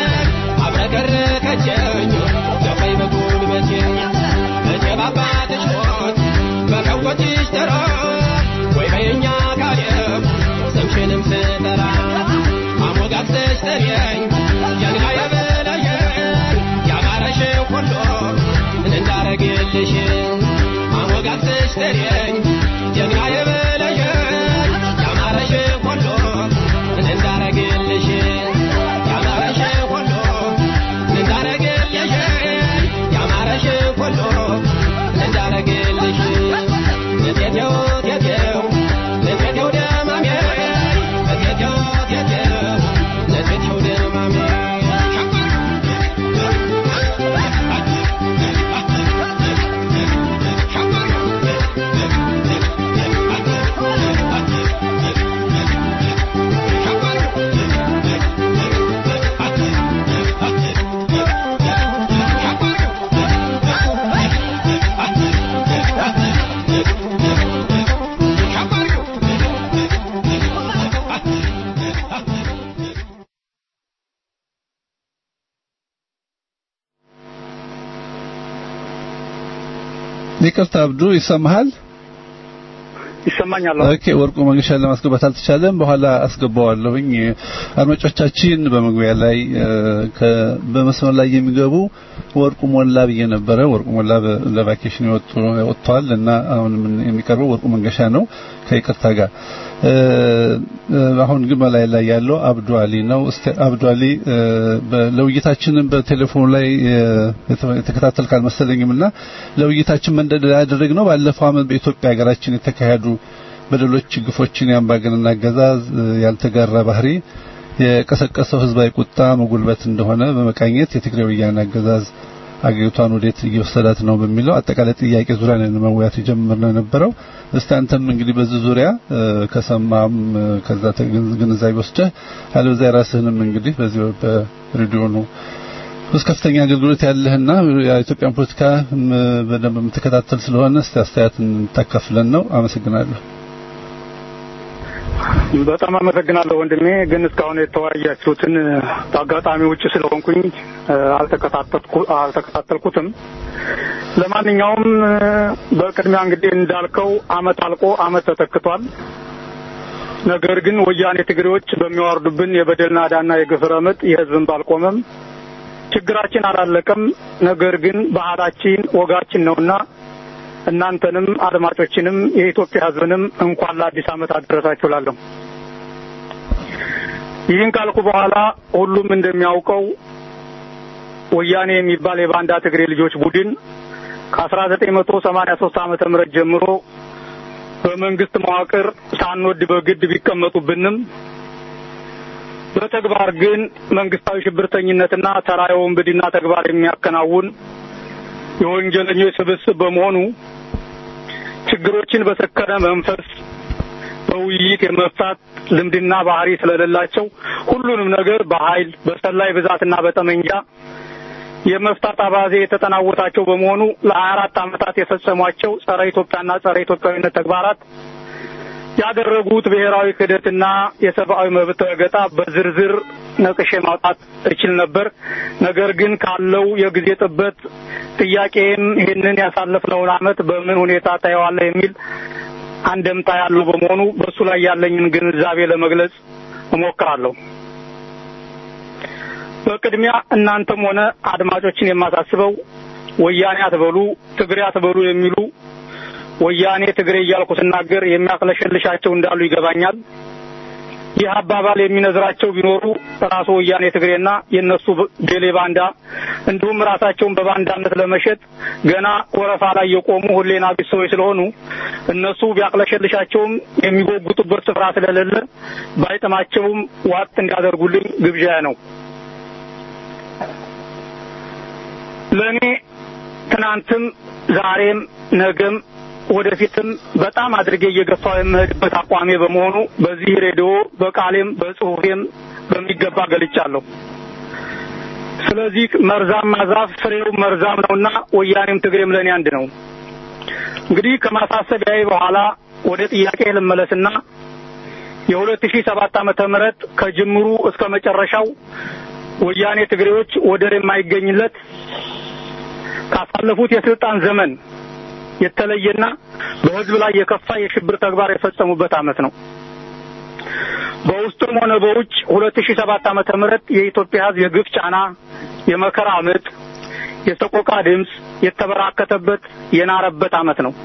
አብረከረከችኝ ገባኝ በጉልበቴ መቼ ባባትሽ ሞት በከብቶችሽ ተራ ወይ በየኛ ካሌብ ስምሽንም ስጠራ አሞጋግሰሽ ጠሪኝ ጀግና የበለየ ያማረሽ ሁሉ እንዳረግልሽ አሞጋግሰሽ ጠሪኝ ጀግና የበለየ ያማረሽ ሁሉ እንዳረግልሽ ያማረሽ ሁሉ እንዳረግልሽ ያማረሽ ሁሉ እንዳረግልሽ እቴቴው እቴቴው እቴቴው ደማሜ እቴቴው እቴቴው እቴቴው ደማሜ ይቅርታ አብዱ ይሰማሃል? ይሰማኛል። ኦኬ ወርቁ መንገሻን ለማስገባት አልተቻለም። በኋላ አስገባዋለሁኝ። አድማጮቻችን በመግቢያ ላይ ከ- በመስመር ላይ የሚገቡ ወርቁ ሞላ ብዬ ነበረ። ወርቁ ሞላ በ- ለቫኬሽን የወጡ ወጥቷል እና አሁን ምን- የሚቀርበው ወርቁ መንገሻ ነው ከይቅርታ ጋር እ፣ እ፣ አሁን ግን በላይ ላይ ያለው አብዱ አሊ ነው። እስቲ አብዱ አሊ እ፣ በ- ለውይይታችንን በቴሌፎኑ ላይ እ፣ የተ- የተከታተልክ አልመሰለኝም እና ለውይይታችን መንደርደሪያ ያደረግነው ባለፈው ዓመት በኢትዮጵያ ሀገራችን የተካሄዱ በደሎች፣ ግፎችን የአምባገነን አገዛዝ እ፣ ያልተጋራ ባህሪ የቀሰቀሰው ህዝባዊ ቁጣ መጉልበት እንደሆነ በመቃኘት የትግራይ ወያኔ አገዛዝ አገሪቷን ወዴት እየወሰዳት ነው በሚለው አጠቃላይ ጥያቄ ዙሪያ ነው መወያየት የጀመርነው የነበረው። እስቲ አንተም እንግዲህ በዚህ ዙሪያ እ፣ ከሰማም እ፣ ከዛ ተግን- ግንዛቤ ወስደህ አለበዚያ ራስህንም እንግዲህ በዚህ በሬዲዮ ነው ውስጥ ከፍተኛ አገልግሎት ያለህና የኢትዮጵያን ፖለቲካ ም፣ በደንብ የምትከታተል ስለሆነ እስቲ አስተያየት እንታካፍለን ነው። አመሰግናለሁ። በጣም አመሰግናለሁ ወንድሜ። ግን እስካሁን የተወያያችሁትን በአጋጣሚ ውጭ ስለሆንኩኝ እ፣ አልተከታተልኩ- አልተከታተልኩትም። ለማንኛውም እ፣ በቅድሚያ እንግዲህ እንዳልከው አመት አልቆ አመት ተተክቷል። ነገር ግን ወያኔ ትግሬዎች በሚዋርዱብን የበደል ናዳና የግፍ ረመጥ የህዝብን ባልቆመም ችግራችን አላለቀም። ነገር ግን ባህላችን ወጋችን ነውና እናንተንም አድማጮችንም የኢትዮጵያ ህዝብንም እንኳን ለአዲስ ዓመት አደረሳችሁ እላለሁ። ይህን ካልኩ በኋላ ሁሉም እንደሚያውቀው ወያኔ የሚባል የባንዳ ትግሬ ልጆች ቡድን ከአስራ ዘጠኝ መቶ ሰማኒያ ሶስት ዓመተ ምህረት ጀምሮ በመንግስት መዋቅር ሳንወድ በግድ ቢቀመጡብንም በተግባር ግን መንግስታዊ ሽብርተኝነትና ተራ የወንብድና ተግባር የሚያከናውን የወንጀለኞች ስብስብ በመሆኑ ችግሮችን በሰከነ መንፈስ በውይይት የመፍታት ልምድና ባህሪ ስለሌላቸው ሁሉንም ነገር በኃይል በሰላይ ብዛትና በጠመንጃ የመፍታት አባዜ የተጠናወታቸው በመሆኑ ለሀያ አራት ዓመታት የፈጸሟቸው ጸረ ኢትዮጵያና ጸረ ኢትዮጵያዊነት ተግባራት ያደረጉት ብሔራዊ ክህደትና የሰብአዊ መብት ረገጣ በዝርዝር ነቅሼ ማውጣት እችል ነበር። ነገር ግን ካለው የጊዜ ጥበት ጥያቄም ይህንን ያሳለፍነውን ዓመት በምን ሁኔታ ታየዋለህ የሚል አንደምታ ያለው በመሆኑ በእሱ ላይ ያለኝን ግንዛቤ ለመግለጽ እሞክራለሁ። በቅድሚያ እናንተም ሆነ አድማጮችን የማሳስበው ወያኔ አትበሉ፣ ትግሬ አትበሉ የሚሉ ወያኔ ትግሬ እያልኩ ስናገር የሚያቅለሸልሻቸው እንዳሉ ይገባኛል። ይህ አባባል የሚነዝራቸው ቢኖሩ ራሱ ወያኔ ትግሬና የእነሱ ዴሌ ባንዳ እንዲሁም ራሳቸውን በባንዳነት ለመሸጥ ገና ወረፋ ላይ የቆሙ ሁሌና ቢስ ሰዎች ስለሆኑ እነሱ ቢያቅለሸልሻቸውም የሚጎጉጡበት ስፍራ ስለሌለ ባይጥማቸውም ዋጥ እንዲያደርጉልኝ ግብዣ ነው። ለእኔ ትናንትም ዛሬም ነገም ወደፊትም በጣም አድርጌ እየገፋው የምሄድበት አቋሜ በመሆኑ በዚህ ሬዲዮ በቃሌም በጽሁፌም በሚገባ ገልጫለሁ። ስለዚህ መርዛማ ዛፍ ፍሬው መርዛም ነውና ወያኔም ትግሬም ለእኔ አንድ ነው። እንግዲህ ከማሳሰቢያዬ በኋላ ወደ ጥያቄ ልመለስና የሁለት ሺህ ሰባት ዓመተ ምህረት ከጅምሩ እስከ መጨረሻው ወያኔ ትግሬዎች ወደር የማይገኝለት ካሳለፉት የስልጣን ዘመን የተለየና በሕዝብ ላይ የከፋ የሽብር ተግባር የፈጸሙበት ዓመት ነው። በውስጡም ሆነ በውጭ ሁለት ሺህ ሰባት ዓመተ ምህረት የኢትዮጵያ ሕዝብ የግፍ ጫና፣ የመከራ ምጥ፣ የሰቆቃ ድምፅ የተበራከተበት የናረበት ዓመት ነው።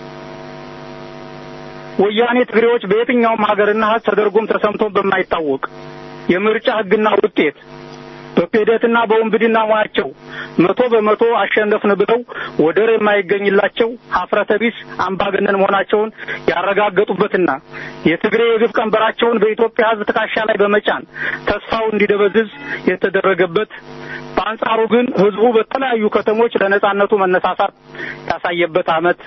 ወያኔ ትግሬዎች በየትኛውም ሀገርና ሕዝብ ተደርጎም ተሰምቶም በማይታወቅ የምርጫ ሕግና ውጤት በክህደትና በወንብድና ሙያቸው መቶ በመቶ አሸነፍን ብለው ወደር የማይገኝላቸው ሀፍረተ ቢስ አምባገነን መሆናቸውን ያረጋገጡበትና የትግሬ የግፍ ቀንበራቸውን በኢትዮጵያ ሕዝብ ትከሻ ላይ በመጫን ተስፋው እንዲደበዝዝ የተደረገበት በአንጻሩ ግን ሕዝቡ በተለያዩ ከተሞች ለነጻነቱ መነሳሳት ያሳየበት ዓመት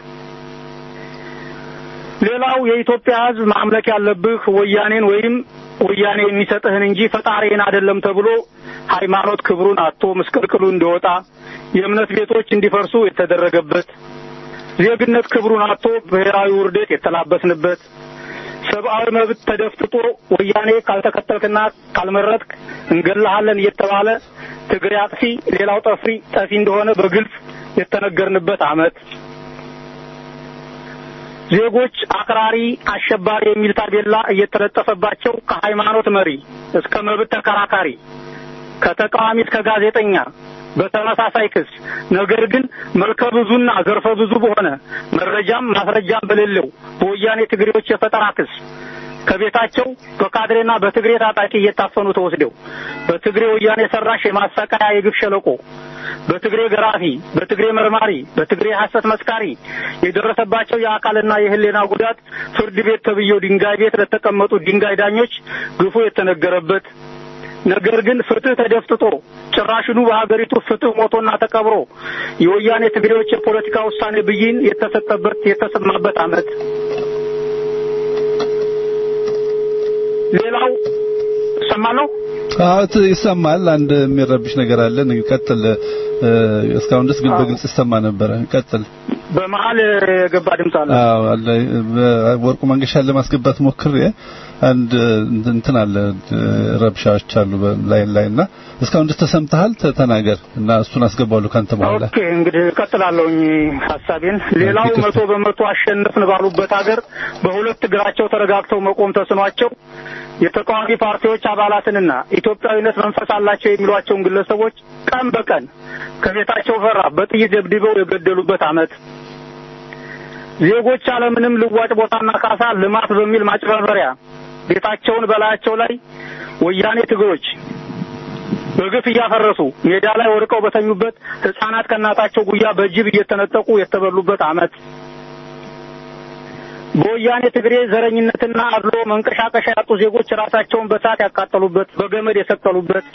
ሌላው የኢትዮጵያ ሕዝብ ማምለክ ያለብህ ወያኔን ወይም ወያኔ የሚሰጥህን እንጂ ፈጣሪን አይደለም ተብሎ ሃይማኖት ክብሩን አጥቶ ምስቅልቅሉ እንዲወጣ የእምነት ቤቶች እንዲፈርሱ የተደረገበት ዜግነት ክብሩን አጥቶ ብሔራዊ ውርደት የተላበስንበት ሰብአዊ መብት ተደፍጥጦ ወያኔ ካልተከተልክና ካልመረጥክ እንገልሃለን እየተባለ ትግሬ አጥፊ ሌላው ጠፍሪ ጠፊ እንደሆነ በግልጽ የተነገርንበት ዓመት ዜጎች አክራሪ፣ አሸባሪ የሚል ታቤላ እየተለጠፈባቸው ከሃይማኖት መሪ እስከ መብት ተከራካሪ ከተቃዋሚ እስከ ጋዜጠኛ በተመሳሳይ ክስ ነገር ግን መልከ ብዙና ዘርፈ ብዙ በሆነ መረጃም ማስረጃም በሌለው በወያኔ ትግሬዎች የፈጠራ ክስ ከቤታቸው በካድሬና በትግሬ ታጣቂ እየታፈኑ ተወስደው በትግሬ ወያኔ ሰራሽ የማሰቃያ የግፍ ሸለቆ በትግሬ ገራፊ፣ በትግሬ መርማሪ፣ በትግሬ ሐሰት መስካሪ የደረሰባቸው የአካልና የሕሊና ጉዳት ፍርድ ቤት ተብዬው ድንጋይ ቤት ለተቀመጡ ድንጋይ ዳኞች ግፉ የተነገረበት ነገር ግን ፍትህ ተደፍጥጦ ጭራሽኑ በሀገሪቱ ፍትህ ሞቶና ተቀብሮ የወያኔ ትግሬዎች የፖለቲካ ውሳኔ ብይን የተሰጠበት የተሰማበት ዓመት ሌላው እሰማለሁ። አዎ ይሰማል። አንድ የሚረብሽ ነገር አለ። ቀጥል። እስካሁን ድረስ ግን በግልጽ ይሰማ ነበረ። ቀጥል። በመሀል የገባ ድምፅ አለ። አዎ አለ። ወርቁ መንገሻን ለማስገባት ሞክሬ አንድ እንትን አለ ረብሻዎች አሉ ላይ ላይና እስካሁን ድረስ ተሰምተሃል? ተናገር እና እሱን አስገባለሁ ካንተ በኋላ። ኦኬ እንግዲህ እቀጥላለሁኝ ሀሳቤን። ሌላው መቶ በመቶ አሸነፍን ባሉበት ሀገር በሁለት እግራቸው ተረጋግተው መቆም ተስኗቸው የተቃዋሚ ፓርቲዎች አባላትንና ኢትዮጵያዊነት መንፈስ አላቸው የሚሏቸውን ግለሰቦች ቀን በቀን ከቤታቸው ፈራ በጥይት ደብድበው የገደሉበት ዓመት ዜጎች አለምንም ልዋጭ ቦታና ካሳ ልማት በሚል ማጭበርበሪያ ቤታቸውን በላያቸው ላይ ወያኔ ትግሮች በግፍ እያፈረሱ ሜዳ ላይ ወድቀው በተኙበት ሕፃናት ከእናታቸው ጉያ በጅብ እየተነጠቁ የተበሉበት ዓመት በወያኔ ትግሬ ዘረኝነትና አድሎ መንቀሻቀሻ ያጡ ዜጎች ራሳቸውን በሳት ያቃጠሉበት፣ በገመድ የሰቀሉበት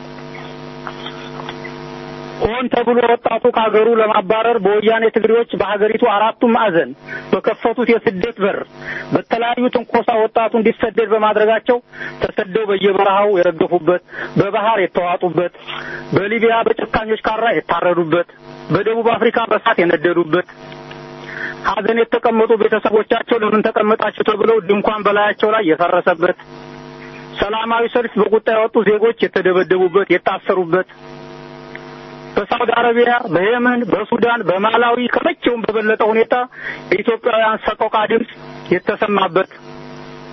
ሆን ተብሎ ወጣቱ ከሀገሩ ለማባረር በወያኔ ትግሬዎች በሀገሪቱ አራቱ ማዕዘን በከፈቱት የስደት በር በተለያዩ ትንኮሳ ወጣቱ እንዲሰደድ በማድረጋቸው ተሰደው በየበረሃው የረገፉበት፣ በባህር የተዋጡበት፣ በሊቢያ በጨካኞች ካራ የታረዱበት፣ በደቡብ አፍሪካ በሳት የነደዱበት ሀዘን የተቀመጡ ቤተሰቦቻቸው ለምን ተቀመጣችሁ ተብለው ድንኳን በላያቸው ላይ የፈረሰበት፣ ሰላማዊ ሰልፍ በቁጣ የወጡ ዜጎች የተደበደቡበት፣ የታሰሩበት በሳውዲ አረቢያ፣ በየመን፣ በሱዳን፣ በማላዊ ከመቼውም በበለጠ ሁኔታ የኢትዮጵያውያን ሰቆቃ ድምፅ የተሰማበት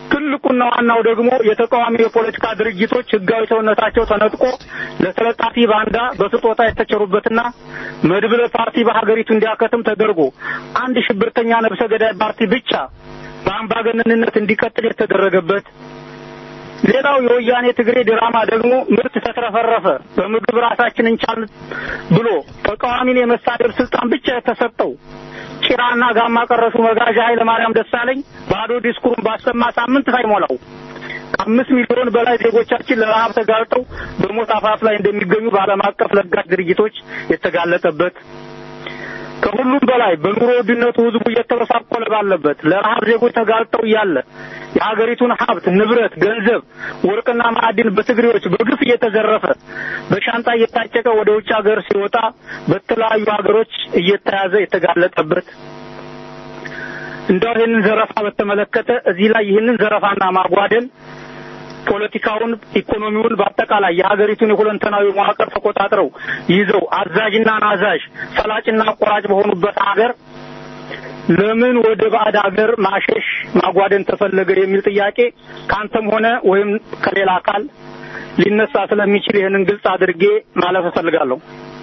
ትልቁና ዋናው ደግሞ የተቃዋሚ የፖለቲካ ድርጅቶች ህጋዊ ሰውነታቸው ተነጥቆ ለተለጣፊ ባንዳ በስጦታ የተቸሩበትና መድብለ ፓርቲ በሀገሪቱ እንዲያከትም ተደርጎ አንድ ሽብርተኛ ነብሰ ገዳይ ፓርቲ ብቻ በአምባገነንነት እንዲቀጥል የተደረገበት ሌላው የወያኔ ትግሬ ድራማ ደግሞ ምርት ተትረፈረፈ፣ በምግብ ራሳችን እንቻል ብሎ ተቃዋሚን የመሳደብ ስልጣን ብቻ የተሰጠው ጭራና ጋማ ቀረሹ መጋዣ ኃይለ ማርያም ደሳለኝ ባዶ ዲስኩሩን ባሰማ ሳምንት ሳይሞላው ከአምስት ሚሊዮን በላይ ዜጎቻችን ለረሀብ ተጋልጠው በሞት አፋፍ ላይ እንደሚገኙ በዓለም አቀፍ ለጋሽ ድርጅቶች የተጋለጠበት ከሁሉም በላይ በኑሮ ውድነቱ ህዝቡ እየተበሳቆለ ባለበት ለረሀብ ዜጎች ተጋልጠው እያለ የሀገሪቱን ሀብት፣ ንብረት፣ ገንዘብ፣ ወርቅና ማዕድን በትግሬዎች በግፍ እየተዘረፈ በሻንጣ እየታጨቀ ወደ ውጭ ሀገር ሲወጣ በተለያዩ ሀገሮች እየተያዘ የተጋለጠበት እንደው ይህንን ዘረፋ በተመለከተ እዚህ ላይ ይህንን ዘረፋና ማጓደል ፖለቲካውን፣ ኢኮኖሚውን በአጠቃላይ የሀገሪቱን የሁለንተናዊ መዋቅር ተቆጣጥረው ይዘው አዛዥና ናዛዥ ፈላጭና አቆራጭ በሆኑበት ሀገር ለምን ወደ ባዕድ ሀገር ማሸሽ ማጓደን ተፈለገ የሚል ጥያቄ ከአንተም ሆነ ወይም ከሌላ አካል ሊነሳ ስለሚችል ይህንን ግልጽ አድርጌ ማለፍ እፈልጋለሁ።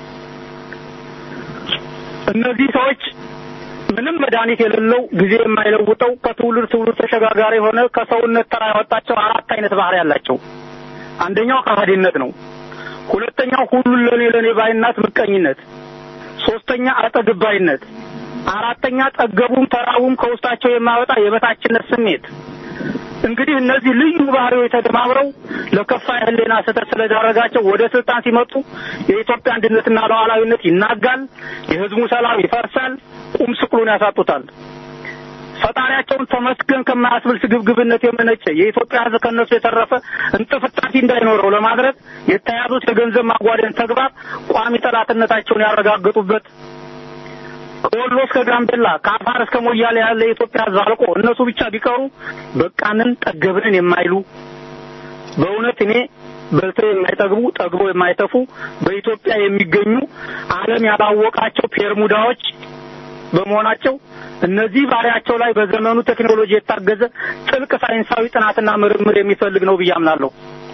እነዚህ ሰዎች ምንም መድኃኒት የሌለው ጊዜ የማይለውጠው ከትውልድ ትውልድ ተሸጋጋሪ የሆነ ከሰውነት ተራ ያወጣቸው አራት አይነት ባህሪ ያላቸው። አንደኛው ከሃዲነት ነው። ሁለተኛው ሁሉን ለኔ ለኔ ባይናት ምቀኝነት፣ ሶስተኛ አጠግባይነት፣ አራተኛ ጠገቡም ተራቡም ከውስጣቸው የማይወጣ የበታችነት ስሜት። እንግዲህ እነዚህ ልዩ ባህሪዎች ተደማምረው ለከፋ የህሊና ስህተት ስለዳረጋቸው ወደ ስልጣን ሲመጡ የኢትዮጵያ አንድነትና ሉዓላዊነት ይናጋል፣ የህዝቡ ሰላም ይፈርሳል፣ ቁም ስቅሉን ያሳጡታል። ፈጣሪያቸውን ተመስገን ከማያስብል ስግብግብነት የመነጨ የኢትዮጵያ ህዝብ ከነሱ የተረፈ እንጥፍጣፊ እንዳይኖረው ለማድረግ የተያዙት የገንዘብ ማጓደን ተግባር ቋሚ ጠላትነታቸውን ያረጋገጡበት ከወሎ እስከ ጋምቤላ ከአፋር እስከ ሞያሌ ያለ የኢትዮጵያ ህዝብ አልቆ እነሱ ብቻ ቢቀሩ በቃንን ጠገብንን የማይሉ በእውነት እኔ በልተው የማይጠግቡ ጠግበው የማይተፉ በኢትዮጵያ የሚገኙ ዓለም ያላወቃቸው ፔርሙዳዎች በመሆናቸው እነዚህ ባህሪያቸው ላይ በዘመኑ ቴክኖሎጂ የታገዘ ጥልቅ ሳይንሳዊ ጥናትና ምርምር የሚፈልግ ነው ብዬ አምናለሁ።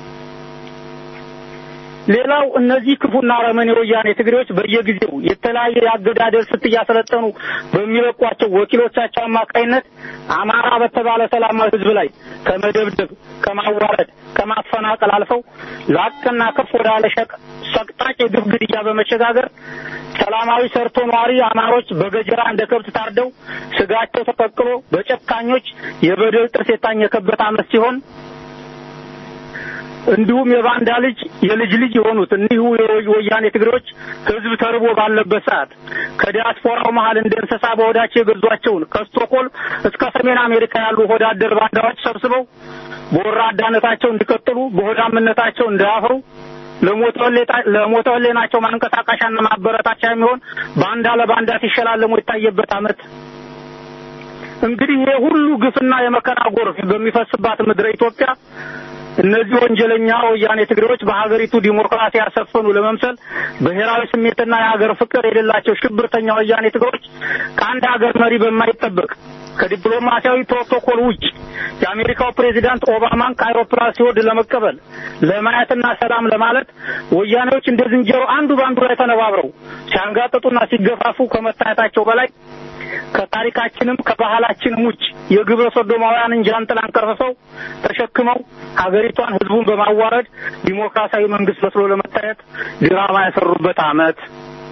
ሌላው እነዚህ ክፉና አረመኔ ወያኔ ትግሬዎች በየጊዜው የተለያየ የአገዳደል ስልት እያሰለጠኑ በሚለቋቸው ወኪሎቻቸው አማካይነት አማራ በተባለ ሰላማዊ ህዝብ ላይ ከመደብደብ፣ ከማዋረድ፣ ከማፈናቀል አልፈው ላቅና ከፍ ወዳለ ሸቅ ሰቅጣጭ የግፍ ግድያ በመሸጋገር ሰላማዊ ሰርቶ ነዋሪ አማሮች በገጀራ እንደ ከብት ታርደው ስጋቸው ተቀቅሎ በጨካኞች የበደል ጥርስ የታኘከበት አመት ሲሆን እንዲሁም የባንዳ ልጅ የልጅ ልጅ የሆኑት እኒሁ የወያኔ ትግሬዎች ህዝብ ተርቦ ባለበት ሰዓት ከዲያስፖራው መሀል እንደ እንስሳ በሆዳቸው የገዟቸውን ከስቶኮልም እስከ ሰሜን አሜሪካ ያሉ ሆዳደር ባንዳዎች ሰብስበው በወራዳነታቸው እንዲቀጥሉ በሆዳምነታቸው እንዳያፍሩ ለሞተ ህሌናቸው ማንቀሳቀሻና ማበረታቻ የሚሆን ባንዳ ለባንዳ ሲሸላለሙ የታየበት አመት እንግዲህ ይሄ ሁሉ ግፍና የመከራ ጎርፍ በሚፈስባት ምድረ ኢትዮጵያ እነዚህ ወንጀለኛ ወያኔ ትግሬዎች በሀገሪቱ ዲሞክራሲ ያሰፈኑ ለመምሰል ብሔራዊ ስሜትና የሀገር ፍቅር የሌላቸው ሽብርተኛ ወያኔ ትግሬዎች ከአንድ ሀገር መሪ በማይጠበቅ ከዲፕሎማሲያዊ ፕሮቶኮል ውጭ የአሜሪካው ፕሬዚዳንት ኦባማን ከአይሮፕላን ሲወርድ ለመቀበል ለማየትና ሰላም ለማለት ወያኔዎች እንደ ዝንጀሮ አንዱ በአንዱ ላይ ተነባብረው ሲያንጋጥጡና ሲገፋፉ ከመታየታቸው በላይ ከታሪካችንም ከባህላችንም ውጭ የግብረ ሶዶማውያንን ጃንጥላን ቀርፍሰው ተሸክመው ሀገሪቷን ህዝቡን በማዋረድ ዲሞክራሲያዊ መንግስት መስሎ ለመታየት ድራማ የሰሩበት አመት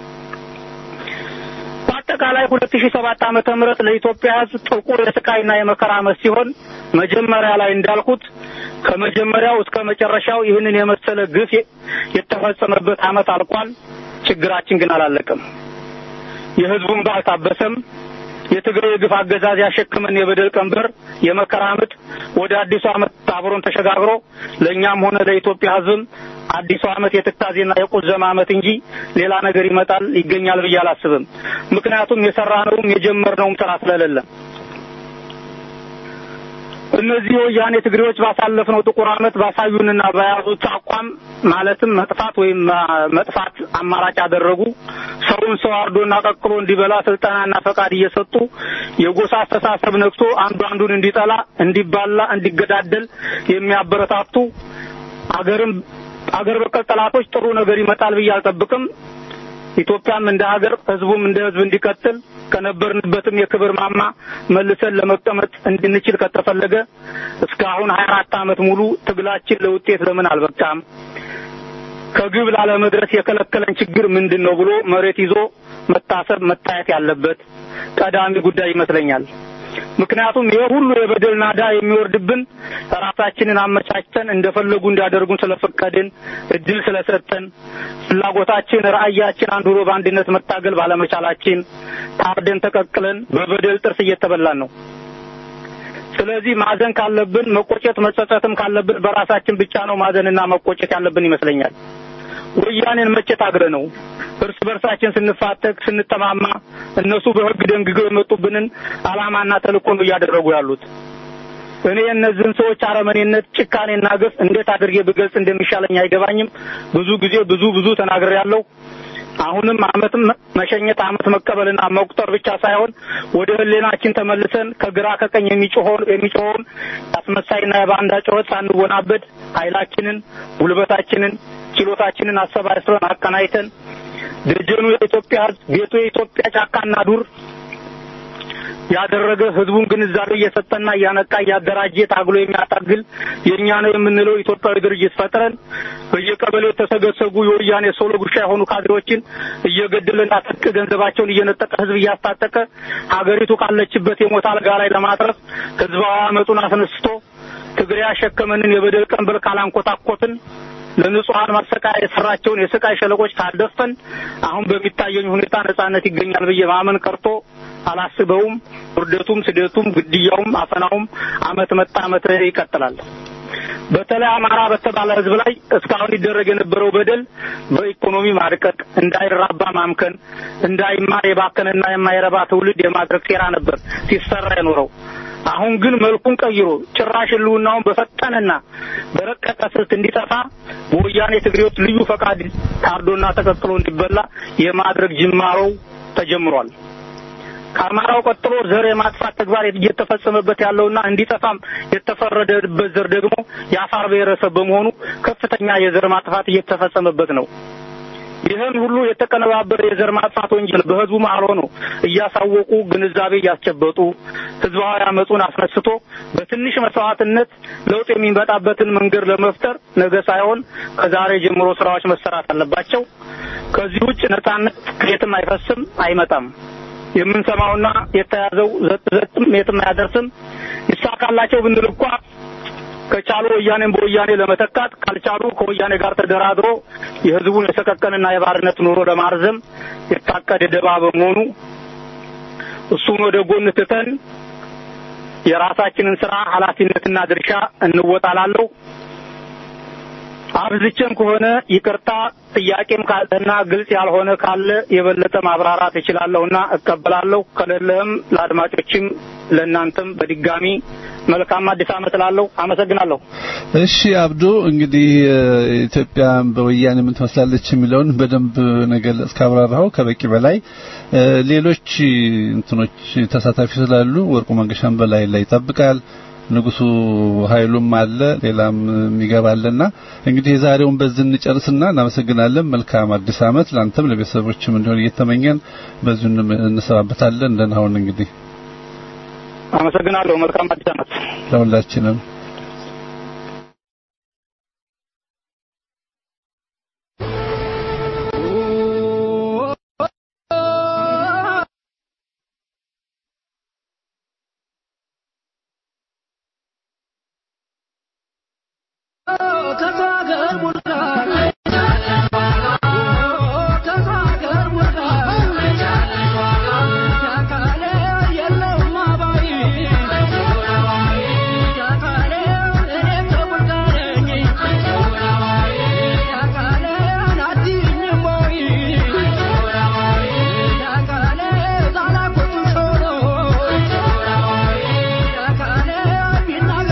በአጠቃላይ ሁለት ሺህ ሰባት ዓመተ ምህረት ለኢትዮጵያ ህዝብ ጥቁር የስቃይና የመከራ አመት ሲሆን መጀመሪያ ላይ እንዳልኩት ከመጀመሪያው እስከ መጨረሻው ይህንን የመሰለ ግፍ የተፈጸመበት አመት አልቋል። ችግራችን ግን አላለቀም። የህዝቡን ባል ታበሰም። የትግራይ የግፍ አገዛዝ ያሸክመን የበደል ቀንበር የመከራ ምጥ ወደ አዲሱ አመት አብሮን ተሸጋግሮ ለእኛም ሆነ ለኢትዮጵያ ህዝብም አዲሱ አመት የትካዜና የቁዘማ አመት እንጂ ሌላ ነገር ይመጣል ይገኛል ብዬ አላስብም። ምክንያቱም የሰራነውም የጀመርነውም ስራ ስለሌለ እነዚህ የወያኔ ትግሬዎች ባሳለፍነው ጥቁር ዓመት ባሳዩንና በያዙት አቋም ማለትም መጥፋት ወይም መጥፋት አማራጭ ያደረጉ ሰውን ሰው አርዶና ቀቅሎ እንዲበላ ስልጠናና ፈቃድ እየሰጡ የጎሳ አስተሳሰብ ነክቶ አንዱ አንዱን እንዲጠላ፣ እንዲባላ፣ እንዲገዳደል የሚያበረታቱ አገርም አገር በቀል ጠላቶች ጥሩ ነገር ይመጣል ብዬ አልጠብቅም። ኢትዮጵያም እንደ ሀገር ህዝቡም እንደ ህዝብ እንዲቀጥል ከነበርንበትም የክብር ማማ መልሰን ለመቀመጥ እንድንችል ከተፈለገ እስካሁን 24 ዓመት ሙሉ ትግላችን ለውጤት ለምን አልበቃም? ከግብ ላለመድረስ የከለከለን ችግር ምንድን ነው ብሎ መሬት ይዞ መታሰብ መታየት ያለበት ቀዳሚ ጉዳይ ይመስለኛል። ምክንያቱም ይሄ ሁሉ የበደል ናዳ የሚወርድብን ራሳችንን አመቻችተን እንደፈለጉ እንዲያደርጉን ስለፈቀድን እድል ስለሰጠን ፍላጎታችን፣ ራዕያችን አንድ ሆኖ በአንድነት መታገል ባለመቻላችን ታርደን ተቀቅለን በበደል ጥርስ እየተበላን ነው። ስለዚህ ማዘን ካለብን መቆጨት መጸጸትም ካለብን በራሳችን ብቻ ነው ማዘንና መቆጨት ያለብን ይመስለኛል። ወያኔን መቼ ታግረ ነው እርስ በርሳችን ስንፋተግ ስንጠማማ እነሱ በሕግ ደንግገው የመጡብንን ዓላማና ተልእኮ ነው እያደረጉ ያሉት። እኔ እነዚህን ሰዎች አረመኔነት፣ ጭካኔና ግፍ እንዴት አድርጌ ብገልጽ እንደሚሻለኝ አይገባኝም። ብዙ ጊዜ ብዙ ብዙ ተናግሬያለሁ። አሁንም አመትም መሸኘት አመት መቀበልና መቁጠር ብቻ ሳይሆን ወደ ህሌናችን ተመልሰን ከግራ ከቀኝ የሚጮኸውን የሚጮኸውን አስመሳይና የባንዳ ጩኸት ሳንወናበድ ኃይላችንን፣ ጉልበታችንን፣ ችሎታችንን አሰባስበን አቀናይተን ደጀኑ የኢትዮጵያ ህዝብ ቤቱ የኢትዮጵያ ጫካና ዱር ያደረገ ህዝቡን ግንዛቤ እየሰጠና እያነቃ እያደራጀ ታግሎ የሚያታግል የእኛ ነው የምንለው ኢትዮጵያዊ ድርጅት ፈጥረን በየቀበሌው የተሰገሰጉ የወያኔ ሶሎ ጉሻ የሆኑ ካድሬዎችን እየገደለና ትጥቅ ገንዘባቸውን እየነጠቀ ህዝብ እያስታጠቀ ሀገሪቱ ካለችበት የሞት አልጋ ላይ ለማትረፍ ህዝባዊ አመፁን አስነስቶ ትግሬ ያሸከመንን የበደል ቀንበር ካላንኮታኮትን ለንጹሐን ማሰቃያ የሰራቸውን የስቃይ ሸለቆች ካልደፈን አሁን በሚታየኝ ሁኔታ ነጻነት ይገኛል ብዬ ማመን ቀርቶ አላስበውም። ውርደቱም፣ ስደቱም፣ ግድያውም፣ አፈናውም አመት መጣ አመት ይቀጥላል። በተለይ አማራ በተባለ ህዝብ ላይ እስካሁን ይደረግ የነበረው በደል በኢኮኖሚ ማድቀቅ፣ እንዳይራባ ማምከን፣ እንዳይማር የባከነና የማይረባ ትውልድ የማድረግ ሴራ ነበር ሲሰራ የኖረው። አሁን ግን መልኩን ቀይሮ ጭራሽ ህልውናውን በፈጠነና በረቀቀ ስልት እንዲጠፋ በወያኔ ትግሬዎች ልዩ ፈቃድ ታርዶና ተቀቅሎ እንዲበላ የማድረግ ጅማሮው ተጀምሯል። ከአማራው ቀጥሎ ዘር የማጥፋት ተግባር እየተፈጸመበት ያለውና እንዲጠፋም የተፈረደበት ዘር ደግሞ የአፋር ብሔረሰብ በመሆኑ ከፍተኛ የዘር ማጥፋት እየተፈጸመበት ነው። ይህን ሁሉ የተቀነባበረ የዘር ማጥፋት ወንጀል በህዝቡ መሀል ሆኖ እያሳወቁ ግንዛቤ እያስጨበጡ ህዝባዊ አመፁን አስነስቶ በትንሽ መስዋዕትነት ለውጥ የሚመጣበትን መንገድ ለመፍጠር ነገ ሳይሆን ከዛሬ ጀምሮ ስራዎች መሰራት አለባቸው። ከዚህ ውጭ ነጻነት ከየትም አይፈስም፣ አይመጣም። የምንሰማውና የተያዘው ዘጥ ዘጥም የትም አያደርስም። ይሳካላቸው ብንል እንኳ ከቻሉ ወያኔን በወያኔ ለመተካት ካልቻሉ ከወያኔ ጋር ተደራድሮ የህዝቡን የሰቀቀንና የባርነት ኑሮ ለማርዘም የታቀደ ደባ በመሆኑ እሱን ወደ ጎን ትተን የራሳችንን ስራ ኃላፊነትና ድርሻ እንወጣላለሁ። አብዝቼም ከሆነ ይቅርታ፣ ጥያቄም ካለና ግልጽ ያልሆነ ካለ የበለጠ ማብራራት እችላለሁና እቀበላለሁ። ከሌለህም ለአድማጮችም ለእናንተም በድጋሚ መልካም አዲስ ዓመት እላለሁ። አመሰግናለሁ። እሺ አብዱ፣ እንግዲህ ኢትዮጵያ በወያኔ ምን ትመስላለች የሚለውን በደንብ ነገር እስካብራራው ከበቂ በላይ ሌሎች እንትኖች ተሳታፊ ስላሉ ወርቁ መንገሻን በላይ ላይ ይጠብቃል። ንጉሱ ኃይሉም አለ ሌላም የሚገባልና እንግዲህ የዛሬውን በዚህ እንጨርስና እናመሰግናለን። መልካም አዲስ ዓመት ላንተም ለቤተሰቦችም እንዲሆን እየተመኘን በዚሁ እንሰባበታለን። ደህና ሁን እንግዲህ አመሰግናለሁ። መልካም አዲስ ዓመት ለሁላችንም። Thank you.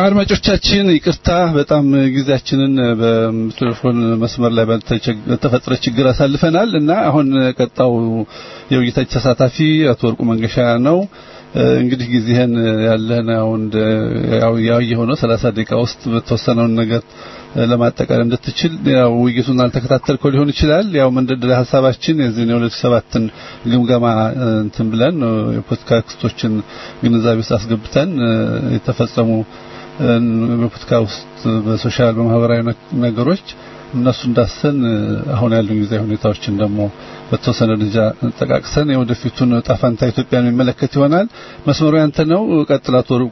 አድማጮቻችን ይቅርታ በጣም ጊዜያችንን በቴሌፎን መስመር ላይ በተቸ- በተፈጠረ ችግር አሳልፈናል እና አሁን ቀጣው የውይይታችን ተሳታፊ አቶ ወርቁ መንገሻ ነው። እ፣ እንግዲህ ጊዜህን ያለህን አሁን ያው ያው የሆነው 30 ደቂቃ ውስጥ በተወሰነውን ነገር እ፣ ለማጠቃለል እንድትችል ያው ውይይቱን አልተከታተልከው ሊሆን ይችላል። ያው መንደርደሪያ ሀሳባችን የዚህን የሁለት ሺህ ሰባትን ግምገማ እ፣ እንትን ብለን እ፣ የፖለቲካ ክስቶችን ግንዛቤ ውስጥ አስገብተን እ፣ የተፈጸሙ እ፣ በፖለቲካ ውስጥ በሶሻል በማህበራዊ ነ- ነገሮች እነሱ እንዳሰን እ፣ አሁን ያሉ ጊዜያዊ ሁኔታዎችን ደግሞ በተወሰነ ደረጃ ጠቃቅሰን የወደፊቱን ዕጣ ፈንታ ኢትዮጵያን የሚመለከት ይሆናል። መስመሩ ያንተ ነው። ቀጥላት ወርቁ።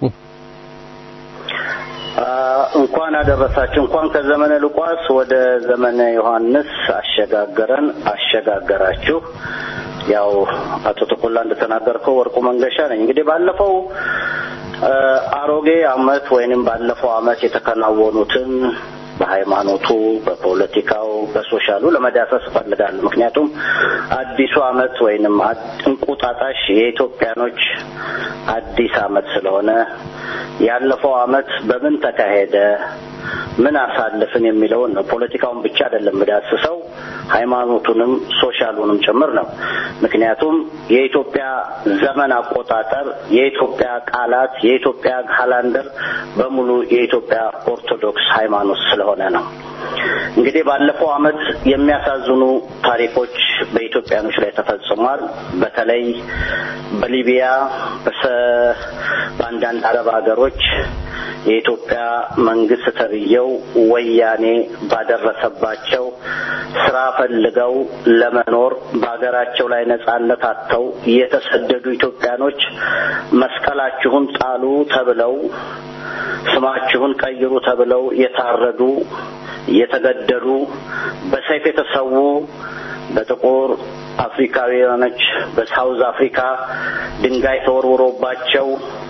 አ፣ እንኳን አደረሳችሁ። እንኳን ከዘመነ ሉቃስ ወደ ዘመነ ዮሐንስ አሸጋገረን አሸጋገራችሁ። ያው አቶ ተኮላ እንደተናገርከው ወርቁ መንገሻ ነኝ። እንግዲህ ባለፈው አ፣ አሮጌ አመት ወይንም ባለፈው አመት የተከናወኑትን በሃይማኖቱ፣ በፖለቲካው፣ በሶሻሉ ለመዳሰስ እፈልጋለሁ። ምክንያቱም አዲሱ አመት ወይንም አድ- እንቁጣጣሽ የኢትዮጵያኖች አዲስ አመት ስለሆነ ያለፈው አመት በምን ተካሄደ፣ ምን አሳልፍን የሚለውን ነው። ፖለቲካውን ብቻ አይደለም ምዳስሰው ሃይማኖቱንም ሶሻሉንም ጭምር ነው። ምክንያቱም የኢትዮጵያ ዘመን አቆጣጠር፣ የኢትዮጵያ ቃላት፣ የኢትዮጵያ ካላንደር በሙሉ የኢትዮጵያ ኦርቶዶክስ ሃይማኖት ስለሆነ ነው። እንግዲህ ባለፈው አመት የሚያሳዝኑ ታሪኮች በኢትዮጵያኖች ላይ ተፈጽሟል። በተለይ በሊቢያ በሰ- በአንዳንድ አረብ ሀገሮች የኢትዮጵያ መንግስት ተብዬው ወያኔ ባደረሰባቸው ስራ ፈልገው ለመኖር በሀገራቸው ላይ ነጻነት አጥተው የተሰደዱ ኢትዮጵያኖች መስቀላችሁን ጣሉ ተብለው ስማችሁን ቀይሩ ተብለው የታረዱ የተገደሉ በሰይፍ የተሰዉ በጥቁር አፍሪካውያኖች በሳውዝ አፍሪካ ድንጋይ ተወርውሮባቸው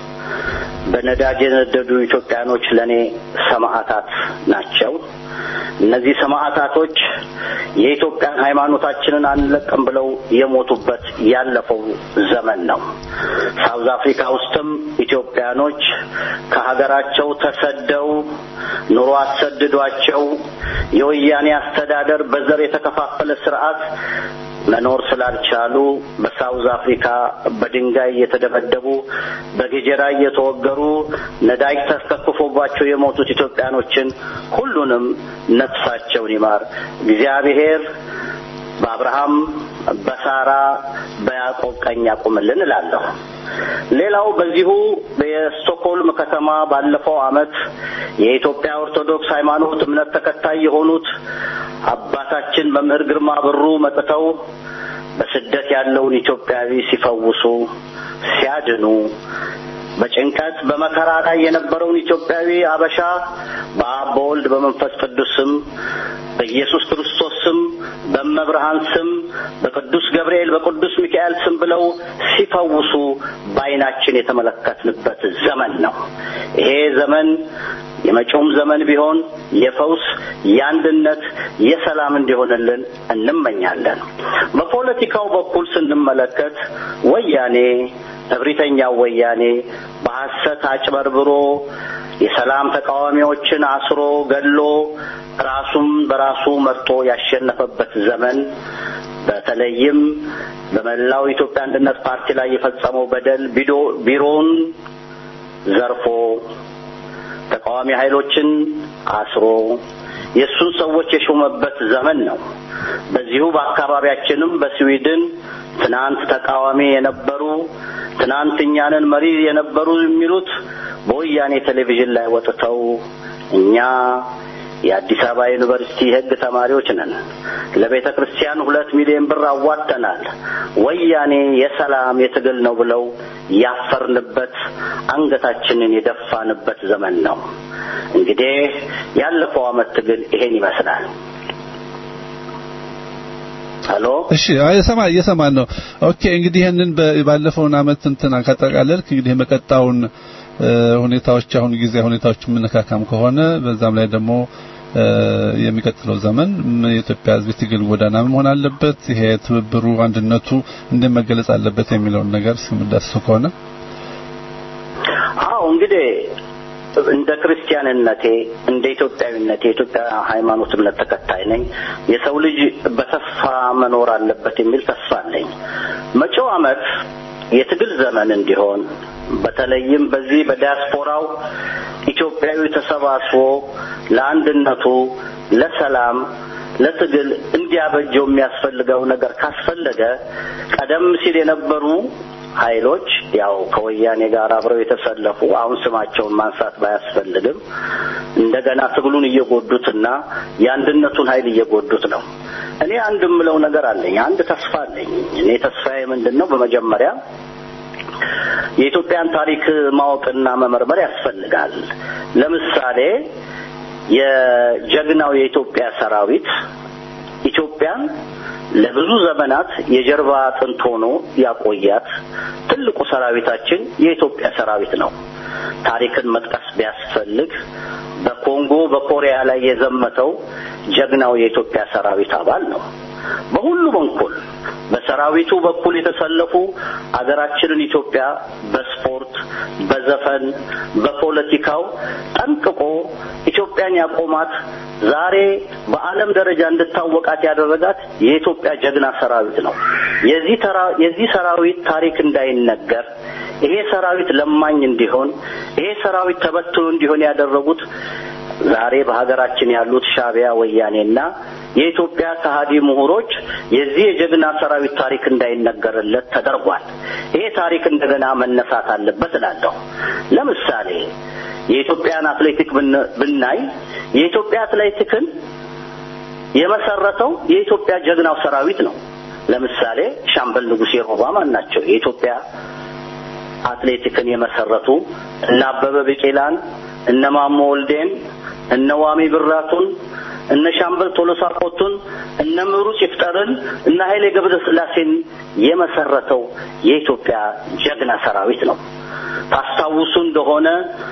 በነዳጅ የነደዱ ኢትዮጵያኖች ለኔ ሰማዕታት ናቸው። እነዚህ ሰማዕታቶች የኢትዮጵያን ሃይማኖታችንን አንለቅም ብለው የሞቱበት ያለፈው ዘመን ነው። ሳውዝ አፍሪካ ውስጥም ኢትዮጵያኖች ከሀገራቸው ተሰደው ኑሮ አሰድዷቸው የወያኔ አስተዳደር በዘር የተከፋፈለ ስርዓት መኖር ስላልቻሉ በሳውዝ አፍሪካ በድንጋይ እየተደበደቡ በገጀራ እየተወገሩ ነዳጅ ተከፍፎባቸው የሞቱት ኢትዮጵያኖችን ሁሉንም ነፍሳቸውን ይማር እግዚአብሔር በአብርሃም በሳራ በያዕቆብ ቀኝ ያቁምልን እላለሁ። ሌላው በዚሁ የስቶክሆልም ከተማ ባለፈው አመት የኢትዮጵያ ኦርቶዶክስ ሃይማኖት እምነት ተከታይ የሆኑት አባታችን መምህር ግርማ ብሩ መጥተው በስደት ያለውን ኢትዮጵያዊ ሲፈውሱ ሲያድኑ በጭንቀት በመከራ ላይ የነበረውን ኢትዮጵያዊ አበሻ በአብ በወልድ በመንፈስ ቅዱስ ስም በኢየሱስ ክርስቶስ ስም በመብርሃን ስም በቅዱስ ገብርኤል በቅዱስ ሚካኤል ስም ብለው ሲፈውሱ በዓይናችን የተመለከትንበት ዘመን ነው። ይሄ ዘመን የመጪውም ዘመን ቢሆን የፈውስ፣ የአንድነት፣ የሰላም እንዲሆንልን እንመኛለን። በፖለቲካው በኩል ስንመለከት ወያኔ እብሪተኛው ወያኔ በሐሰት አጭበርብሮ የሰላም ተቃዋሚዎችን አስሮ ገሎ ራሱም በራሱ መርጦ ያሸነፈበት ዘመን በተለይም በመላው ኢትዮጵያ አንድነት ፓርቲ ላይ የፈጸመው በደል ቢዶ ቢሮውን ዘርፎ ተቃዋሚ ኃይሎችን አስሮ የእሱን ሰዎች የሾመበት ዘመን ነው። በዚሁ በአካባቢያችንም በስዊድን ትናንት ተቃዋሚ የነበሩ ትናንት እኛንን መሪ የነበሩ የሚሉት በወያኔ ቴሌቪዥን ላይ ወጥተው እኛ የአዲስ አበባ ዩኒቨርሲቲ የሕግ ተማሪዎች ነን፣ ለቤተ ክርስቲያን ሁለት ሚሊዮን ብር አዋጥተናል፣ ወያኔ የሰላም የትግል ነው ብለው ያፈርንበት አንገታችንን የደፋንበት ዘመን ነው። እንግዲህ ያለፈው ዓመት ትግል ይሄን ይመስላል። ሄሎ እሺ አይ ሰማ እየሰማን ነው። ኦኬ እንግዲህ ይሄንን ባለፈውን አመት እንትና ካጠቃለልክ እንግዲህ የመቀጣውን ሁኔታዎች አሁን ጊዜ ሁኔታዎች የምነካካም ከሆነ በዛም ላይ ደግሞ የሚቀጥለው ዘመን የኢትዮጵያ ሕዝብ ትግል ጎዳና መሆን አለበት። ይሄ ትብብሩ፣ አንድነቱ እንደመገለጽ አለበት የሚለውን ነገር ስምዳስሱ ከሆነ አዎ እንግዲህ እንደ ክርስቲያንነቴ እንደ ኢትዮጵያዊነቴ የኢትዮጵያ ሃይማኖት እምነት ተከታይ ነኝ። የሰው ልጅ በተስፋ መኖር አለበት የሚል ተስፋ አለኝ። መጪው ዓመት የትግል ዘመን እንዲሆን በተለይም በዚህ በዲያስፖራው ኢትዮጵያዊ ተሰባስቦ ለአንድነቱ፣ ለሰላም፣ ለትግል እንዲያበጀው የሚያስፈልገው ነገር ካስፈለገ ቀደም ሲል የነበሩ ኃይሎች ያው ከወያኔ ጋር አብረው የተሰለፉ አሁን ስማቸውን ማንሳት ባያስፈልግም እንደገና ትግሉን እየጎዱትና የአንድነቱን ኃይል እየጎዱት ነው። እኔ አንድ የምለው ነገር አለኝ። አንድ ተስፋ አለኝ። እኔ ተስፋዬ ምንድን ነው? በመጀመሪያ የኢትዮጵያን ታሪክ ማወቅና መመርመር ያስፈልጋል። ለምሳሌ የጀግናው የኢትዮጵያ ሰራዊት ኢትዮጵያን ለብዙ ዘመናት የጀርባ አጥንት ሆኖ ያቆያት ትልቁ ሰራዊታችን የኢትዮጵያ ሰራዊት ነው። ታሪክን መጥቀስ ቢያስፈልግ በኮንጎ በኮሪያ ላይ የዘመተው ጀግናው የኢትዮጵያ ሰራዊት አባል ነው። በሁሉ በኩል በሰራዊቱ በኩል የተሰለፉ አገራችንን ኢትዮጵያ በስፖርት፣ በዘፈን፣ በፖለቲካው ጠንቅቆ ኢትዮጵያን ያቆማት ዛሬ በዓለም ደረጃ እንድታወቃት ያደረጋት የኢትዮጵያ ጀግና ሰራዊት ነው። የዚህ ተራ የዚህ ሰራዊት ታሪክ እንዳይነገር ይሄ ሰራዊት ለማኝ እንዲሆን ይሄ ሰራዊት ተበትኖ እንዲሆን ያደረጉት ዛሬ በሀገራችን ያሉት ሻዕቢያ፣ ወያኔና የኢትዮጵያ ከሃዲ ምሁሮች የዚህ የጀግና ሰራዊት ታሪክ እንዳይነገርለት ተደርጓል። ይሄ ታሪክ እንደገና መነሳት አለበት እላለሁ። ለምሳሌ የኢትዮጵያን አትሌቲክ ብናይ የኢትዮጵያ አትሌቲክን የመሰረተው የኢትዮጵያ ጀግናው ሰራዊት ነው። ለምሳሌ ሻምበል ንጉሴ ሮባ ማን ናቸው? የኢትዮጵያ አትሌቲክን የመሰረቱ እነ አበበ ቢቂላን፣ እነ ማሞ ወልዴን፣ እነ ዋሚ ብራቱን፣ እነ ሻምበል ቶሎሳ ቆቱን፣ እነ ምሩጽ ይፍጠርን፣ እነ ኃይሌ ገብረ ስላሴን የመሰረተው የኢትዮጵያ ጀግና ሰራዊት ነው። ታስታውሱ እንደሆነ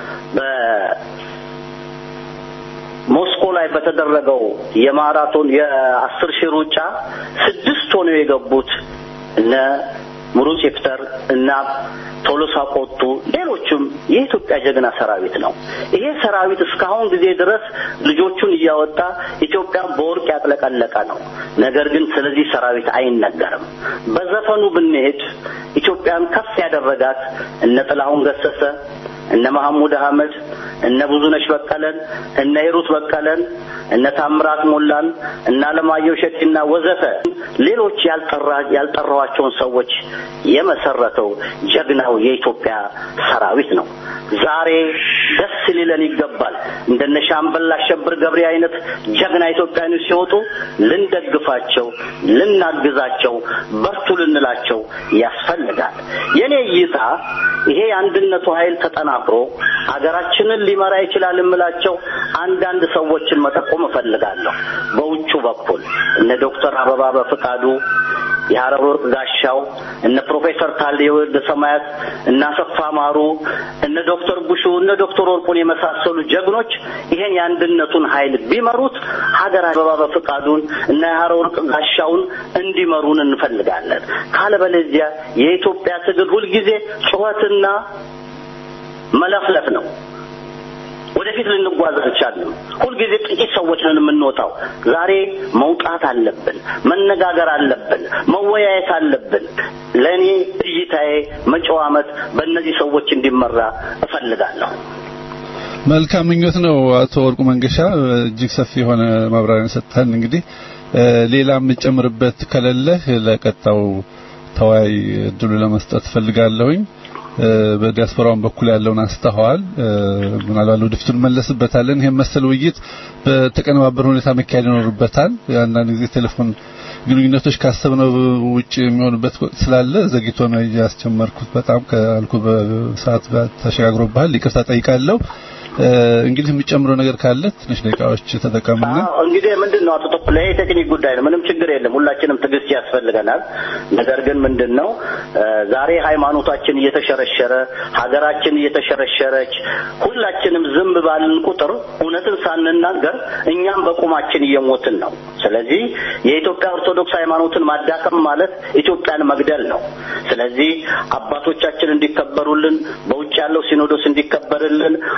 በሞስኮ ላይ በተደረገው የማራቶን የአስር ሺህ ሩጫ ስድስት ሆነው የገቡት እነ ምሩጽ ይፍጠር እና ቶሎሳ ቆጡ ሌሎችም የኢትዮጵያ ጀግና ሰራዊት ነው። ይሄ ሰራዊት እስካሁን ጊዜ ድረስ ልጆቹን እያወጣ ኢትዮጵያን በወርቅ ያጥለቀለቀ ነው። ነገር ግን ስለዚህ ሰራዊት አይነገርም። በዘፈኑ ብንሄድ ኢትዮጵያን ከፍ ያደረጋት እነ ጥላሁን ገሰሰ፣ እነ መሐሙድ አህመድ፣ እነ ብዙነሽ በቀለን፣ እነ ሂሩት በቀለን፣ እነ ታምራት ሞላን፣ እነ አለማየሁ ሸቲና ወዘተ ሌሎች ያልጠራ ያልጠራዋቸውን ሰዎች የመሰረተው ጀግናው የኢትዮጵያ ሰራዊት ነው። ዛሬ ደስ ሊለን ይገባል። እንደነ ሻምበል አሸብር ገብሬ አይነት ጀግና ኢትዮጵያኖች ሲወጡ ልንደግፋቸው፣ ልናግዛቸው፣ በርቱ ልንላቸው ያስፈልጋል። የኔ እይታ ይሄ የአንድነቱ ኃይል ተጠናክሮ አገራችንን ሊመራ ይችላል የምላቸው አንዳንድ ሰዎችን መጠቆም እፈልጋለሁ። በውጩ በኩል እነ ዶክተር አበባ በፍቃዱ የሀረር ወርቅ ጋሻው እነ ፕሮፌሰር ታሌ ወልደ ሰማያት እነ አሰፋ ማሩ እነ ዶክተር ቡሹ እነ ዶክተር ወርቁን የመሳሰሉ ጀግኖች ይሄን የአንድነቱን ኃይል ቢመሩት ሀገር አበባ በፍቃዱን እና የሀረር ወርቅ ጋሻውን እንዲመሩን እንፈልጋለን። ካለበለዚያ የኢትዮጵያ ትግል ሁልጊዜ ጩኸትና መለፍለፍ ነው። ወደፊት ልንጓዝ አልቻልንም። ሁልጊዜ ጥቂት ሰዎች ነን የምንወጣው። ዛሬ መውጣት አለብን፣ መነጋገር አለብን፣ መወያየት አለብን። ለእኔ እይታዬ መጪው ዓመት በእነዚህ ሰዎች እንዲመራ እፈልጋለሁ። መልካም ምኞት ነው። አቶ ወርቁ መንገሻ እጅግ ሰፊ የሆነ ማብራሪያ ሰጥተን እንግዲህ ሌላ የምጨምርበት ከሌለህ ለቀጣው ተወያይ እድሉ ለመስጠት ፈልጋለሁኝ። በዲያስፖራውን በኩል ያለውን አስተዋል ምናልባት ወደፊት እንመለስበታለን። ይሄን መሰል ውይይት በተቀነባበረ ሁኔታ መካሄድ ይኖርበታል። አንዳንድ ጊዜ ቴሌፎን ግንኙነቶች ካሰብነው ውጭ የሚሆኑበት ስላለ ዘግይቶ ነው ያስጀመርኩት። በጣም ካልኩ በሰዓት ተሸጋግሮብሃል፣ ይቅርታ ጠይቃለሁ። እንግዲህ የሚጨምረው ነገር ካለ ትንሽ ደቂቃዎች ተጠቀምና እንግዲህ ምንድን ነው አቶ ተኩላ ይሄ ቴክኒክ ጉዳይ ነው። ምንም ችግር የለም። ሁላችንም ትዕግስት ያስፈልገናል። ነገር ግን ምንድን ነው ዛሬ ሃይማኖታችን እየተሸረሸረ ሀገራችን እየተሸረሸረች ሁላችንም ዝም ባልን ቁጥር እውነትን ሳንናገር እኛም በቁማችን እየሞትን ነው። ስለዚህ የኢትዮጵያ ኦርቶዶክስ ሃይማኖትን ማዳከም ማለት ኢትዮጵያን መግደል ነው። ስለዚህ አባቶቻችን እንዲከበሩልን፣ በውጭ ያለው ሲኖዶስ እንዲከበርልን፣ አባቶች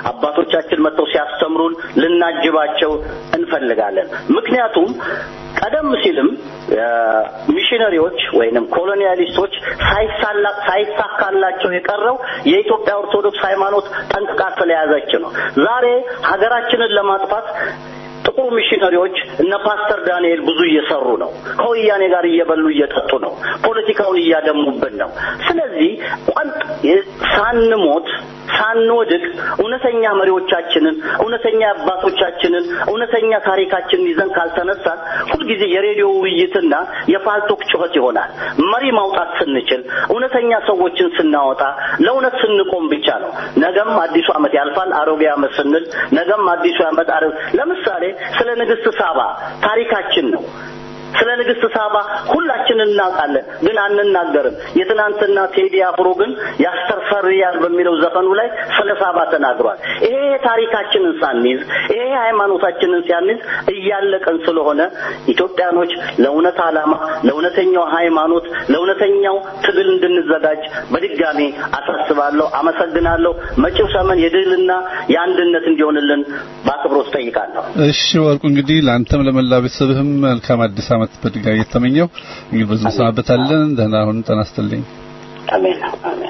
አባቶቻችን መጥተው ሲያስተምሩን ልናጅባቸው እንፈልጋለን። ምክንያቱም ቀደም ሲልም ሚሽነሪዎች ወይንም ኮሎኒያሊስቶች ሳይሳላ- ሳይሳካላቸው የቀረው የኢትዮጵያ ኦርቶዶክስ ሃይማኖት ጠንቅቃ ስለያዘች ነው። ዛሬ ሀገራችንን ለማጥፋት ጥቁር ሚሽነሪዎች እነ ፓስተር ዳንኤል ብዙ እየሰሩ ነው። ከወያኔ ጋር እየበሉ እየጠጡ ነው። ፖለቲካውን እያደሙብን ነው። ስለዚህ ቋንጥ ሳንሞት ሳንወድቅ እውነተኛ መሪዎቻችንን እውነተኛ አባቶቻችንን እውነተኛ ታሪካችንን ይዘን ካልተነሳን ሁልጊዜ የሬዲዮ ውይይትና የፋልቶክ ጩኸት ይሆናል። መሪ ማውጣት ስንችል እውነተኛ ሰዎችን ስናወጣ ለእውነት ስንቆም ብቻ ነው። ነገም አዲሱ ዓመት ያልፋል። አሮጌ ዓመት ስንል ነገም አዲሱ ዓመት አረ ለምሳሌ ስለ ንግስት ሳባ ታሪካችን ነው። ስለ ንግስት ሳባ ሁላችንን እናውቃለን፣ ግን አንናገርም። የትናንትና ቴዲ አፍሮ ግን ያስተርፈርያል በሚለው ዘፈኑ ላይ ስለ ሳባ ተናግሯል። ይሄ ታሪካችንን ሳንይዝ ይሄ ሃይማኖታችንን ሲያንይዝ እያለቀን ስለሆነ ኢትዮጵያኖች ለእውነት ዓላማ፣ ለእውነተኛው ሃይማኖት፣ ለእውነተኛው ትግል እንድንዘጋጅ በድጋሚ አሳስባለሁ። አመሰግናለሁ። መጪው ዘመን የድልና የአንድነት እንዲሆንልን በአክብሮት ጠይቃለሁ። እሺ ወርቁ እንግዲህ ለአንተም ለመላ ቤተሰብህም መልካም አዲስ ዓመት በድጋሚ የተመኘው እንግዲህ በዚህ እንሰናበታለን። ደህና ሁን። ጤና ይስጥልኝ። አሜን አሜን።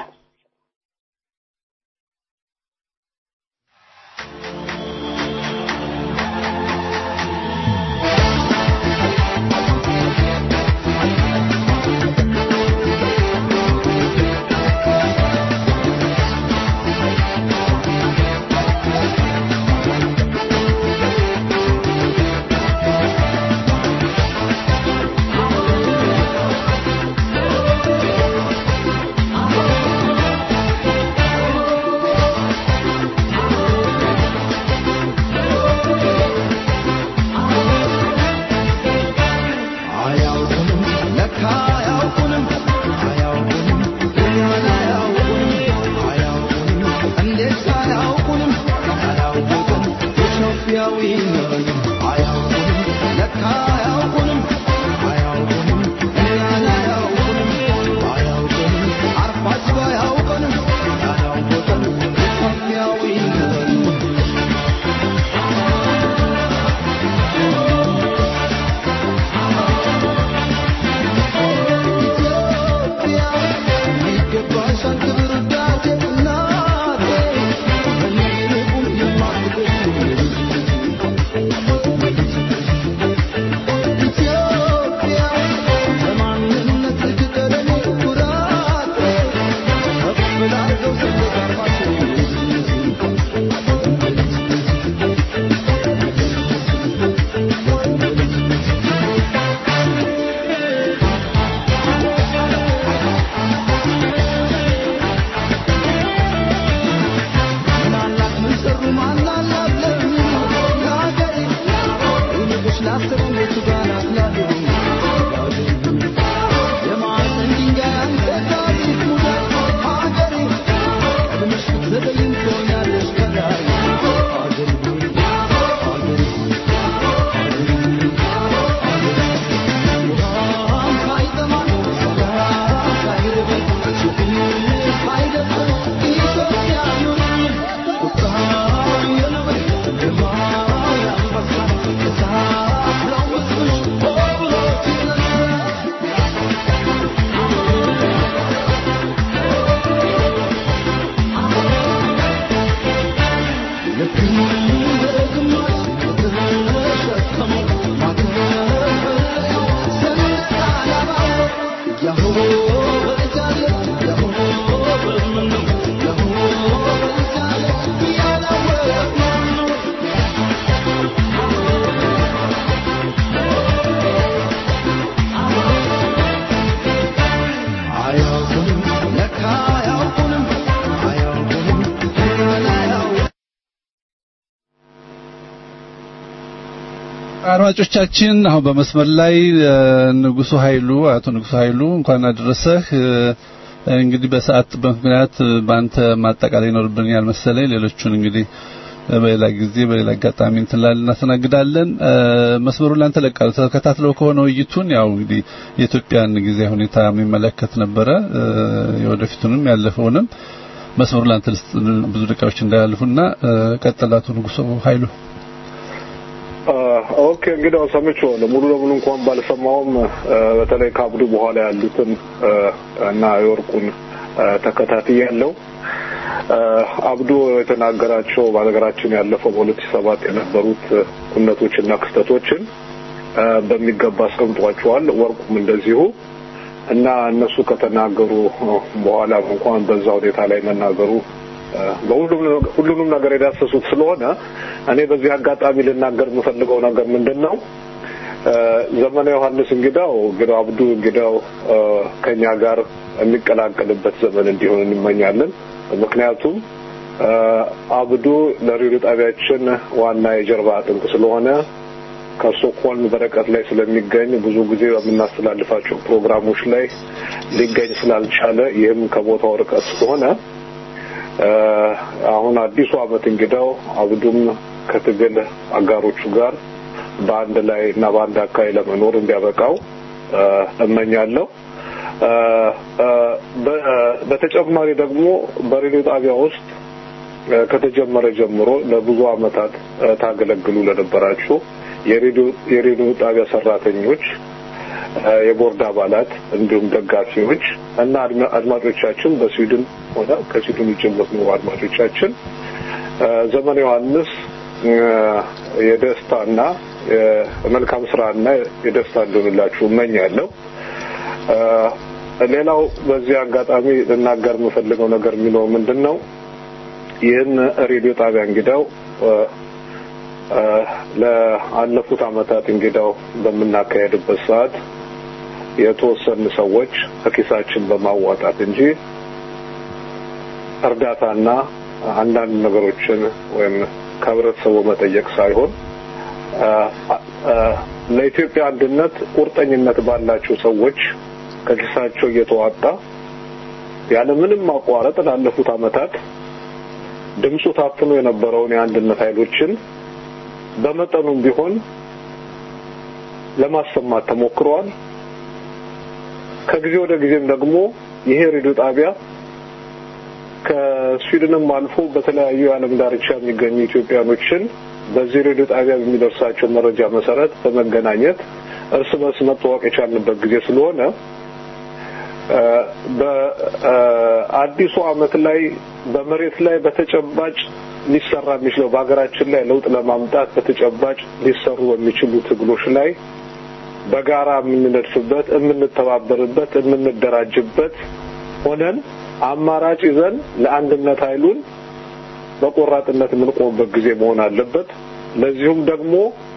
አያውቁንም ለካ አያውቁንም አያውቁንም እኛን አያውቁንም አያውቁንም እንዴት አያውቁንም አያውቁንም ኢትዮጵያዊ ነን አያውቁንም ለካ አያውቁንም አያውቁንም እኛን አያውቁንም አያውቁንም አርፋችሁ አያውቁንም አያውቁንም ኢትዮጵያዊ ነን አያውቁንም ለካ አያውቁንም አያውቁንም እኛን አያውቁንም አድማጮቻችን አሁን በመስመር ላይ እ፣ ንጉሱ ኃይሉ አቶ ንጉሱ ኃይሉ እንኳን አደረሰህ። እ፣ እንግዲህ በሰዓት ምክንያት እ፣ በአንተ ማጠቃላይ ይኖርብኛል መሰለኝ። ሌሎቹን እንግዲህ እ፣ በሌላ ጊዜ በሌላ አጋጣሚ እንትን ላልን እናስተናግዳለን። እ፣ መስመሩን ላንተ ለቃለሁ። ተከታትለው ከሆነ ውይይቱን ያው እንግዲህ የኢትዮጵያን ጊዜ ሁኔታ የሚመለከት ነበረ እ፣ የወደፊቱንም ያለፈውንም መስመሩ ላንተ ልስጥ ብዙ ደቂቃዎች እንዳያልፉና እ፣ ቀጥል አቶ ንጉሶ ኃይሉ ኦኬ እንግዲህ ሰምቼዋለሁ። ሙሉ ለሙሉ እንኳን ባልሰማውም እ፣ በተለይ ከአብዱ በኋላ ያሉትን እ፣ እና የወርቁን እ፣ ተከታትያለሁ። እ፣ አብዱ የተናገራቸው በሀገራችን ያለፈው በሁለት ሺህ ሰባት የነበሩት እ፣ ኩነቶችና ክስተቶችን እ፣ በሚገባ አስቀምጧቸዋል። ወርቁም እንደዚሁ እና እነሱ ከተናገሩ እ፣ በኋላም እንኳን በዛ ሁኔታ ላይ መናገሩ እ፣ በሁሉም ሁሉንም ነገር የዳሰሱት ስለሆነ እኔ በዚህ አጋጣሚ ልናገር የምፈልገው ነገር ምንድን ነው? እ፣ ዘመነ ዮሐንስ እንግዳው እንግዳው አብዱ እንግዳው እ፣ ከኛ ጋር የሚቀላቀልበት ዘመን እንዲሆን እንመኛለን። ምክንያቱም እ፣ አብዱ ለሬዲዮ ጣቢያችን ዋና የጀርባ አጥንት ስለሆነ ከስቶክሆልም በርቀት ላይ ስለሚገኝ ብዙ ጊዜ በምናስተላልፋቸው ፕሮግራሞች ላይ ሊገኝ ስላልቻለ ይህም ከቦታው ርቀት ስለሆነ እ፣ አሁን አዲሱ ዓመት እንግዳው አብዱም ከትግል አጋሮቹ ጋር በአንድ ላይ እና በአንድ አካባቢ ለመኖር እንዲያበቃው እ፣ እመኛለሁ። እ፣ እ፣ በ- በተጨማሪ ደግሞ በሬዲዮ ጣቢያ ውስጥ እ፣ ከተጀመረ ጀምሮ ለብዙ ዓመታት እ፣ ታገለግሉ ለነበራችሁ የሬዲዮ የሬዲዮ ጣቢያ ሰራተኞች እ፣ የቦርድ አባላት እንዲሁም ደጋፊዎች እና አድማ- አድማጮቻችን በስዊድን ሆነ ከስዊድን ውጭ የምትኖሩ አድማጮቻችን እ፣ ዘመነ ዮሐንስ እ፣ የደስታና የመልካም ስራና የደስታ እንደሆንላችሁ እመኛለሁ። እ፣ ሌላው በዚህ አጋጣሚ ልናገር የምፈልገው ነገር የሚለው ምንድን ነው? ይህን ሬዲዮ ጣቢያ እንግዳው እ፣ እ፣ ለአለፉት ዓመታት እንግዳው በምናካሄድበት ሰዓት የተወሰኑ ሰዎች ከኪሳችን በማዋጣት እንጂ እርዳታና አንዳንድ ነገሮችን ወይም ከህብረተሰቡ መጠየቅ ሳይሆን እ፣ እ፣ ለኢትዮጵያ አንድነት ቁርጠኝነት ባላቸው ሰዎች ከኪሳቸው እየተዋጣ ያለምንም ማቋረጥ ላለፉት ዓመታት ድምፁ ታፍኖ የነበረውን የአንድነት ኃይሎችን በመጠኑም ቢሆን ለማሰማት ተሞክረዋል። ከጊዜ ወደ ጊዜም ደግሞ ይሄ ሬዲዮ ጣቢያ ከስዊድንም አልፎ በተለያዩ የዓለም ዳርቻ የሚገኙ ኢትዮጵያኖችን በዚህ ሬዲዮ ጣቢያ በሚደርሳቸው መረጃ መሰረት በመገናኘት እርስ በርስ መተዋወቅ የቻልንበት ጊዜ ስለሆነ እ፣ በአዲሱ ዓመት ላይ በመሬት ላይ በተጨባጭ ሊሰራ የሚችለው በሀገራችን ላይ ለውጥ ለማምጣት በተጨባጭ ሊሰሩ በሚችሉ ትግሎች ላይ በጋራ የምንነድፍበት፣ የምንተባበርበት፣ የምንደራጅበት ሆነን አማራጭ ይዘን ለአንድነት ኃይሉን በቆራጥነት የምንቆምበት ጊዜ መሆን አለበት። ለዚሁም ደግሞ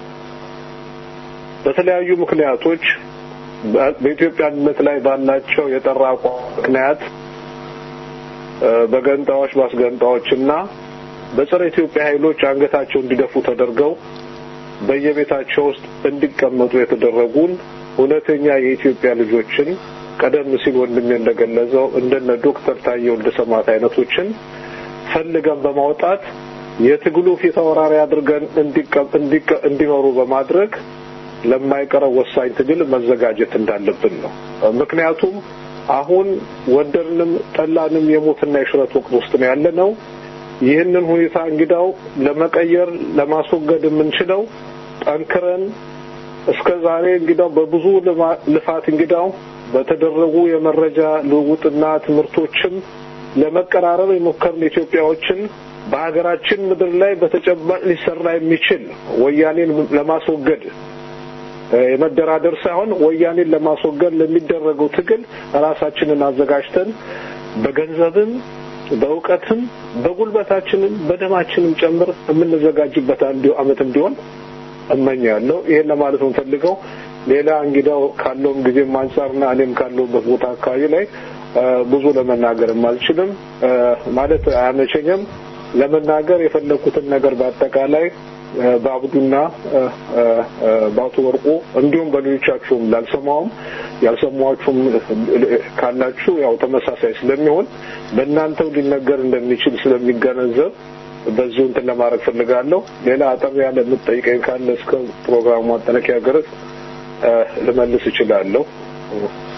በተለያዩ ምክንያቶች በ- በኢትዮጵያ አንድነት ላይ ባላቸው የጠራ አቋም ምክንያት እ፣ በገንጣዎች በአስገንጣዎችና በጸረ ኢትዮጵያ ኃይሎች አንገታቸው እንዲደፉ ተደርገው በየቤታቸው ውስጥ እንዲቀመጡ የተደረጉን እውነተኛ የኢትዮጵያ ልጆችን ቀደም ሲል ወንድሜ እንደገለጸው እንደነ ዶክተር ታዬ ወልደ ሰማዕት አይነቶችን ፈልገን በማውጣት የትግሉ ፊት አውራሪ አድርገን እንዲቀ- እንዲቀ- እንዲኖሩ በማድረግ ለማይቀረው ወሳኝ ትግል መዘጋጀት እንዳለብን ነው። ምክንያቱም አሁን ወደድንም ጠላንም የሞትና የሽረት ወቅት ውስጥ ነው ያለ ነው። ይህንን ሁኔታ እንግዳው ለመቀየር ለማስወገድ የምንችለው ጠንክረን እስከ ዛሬ እንግዳው በብዙ ልማ- ልፋት እንግዳው በተደረጉ የመረጃ ልውውጥና ትምህርቶችም ለመቀራረብ የሞከርን ኢትዮጵያዎችን በሀገራችን ምድር ላይ በተጨባጭ ሊሰራ የሚችል ወያኔን ለማስወገድ እ፣ የመደራደር ሳይሆን ወያኔን ለማስወገድ ለሚደረገው ትግል ራሳችንን አዘጋጅተን በገንዘብም በእውቀትም በጉልበታችንም በደማችንም ጨምር የምንዘጋጅበት አንዱ ዓመት እንዲሆን እመኛለሁ። ይሄን ለማለት ነው የምፈልገው። ሌላ እንግዳው ካለውም ጊዜም አንጻርና እኔም ካለሁበት ቦታ አካባቢ ላይ እ፣ ብዙ ለመናገርም አልችልም እ፣ ማለት አያመቸኝም። ለመናገር የፈለኩትን ነገር በአጠቃላይ እ፣ በአብዱና እ፣ እ፣ እ፣ በአቶ ወርቁ እንዲሁም በሌሎቻችሁም ላልሰማውም ያልሰማችሁም ካላችሁ ያው ተመሳሳይ ስለሚሆን በእናንተው ሊነገር እንደሚችል ስለሚገነዘብ በዚሁ እንትን ለማድረግ ፈልጋለሁ። ሌላ አጠር ያለ የምትጠይቀኝ ካለ እስከ ፕሮግራሙ ማጠናቀቂያ ድረስ እ፣ ልመልስ እችላለሁ።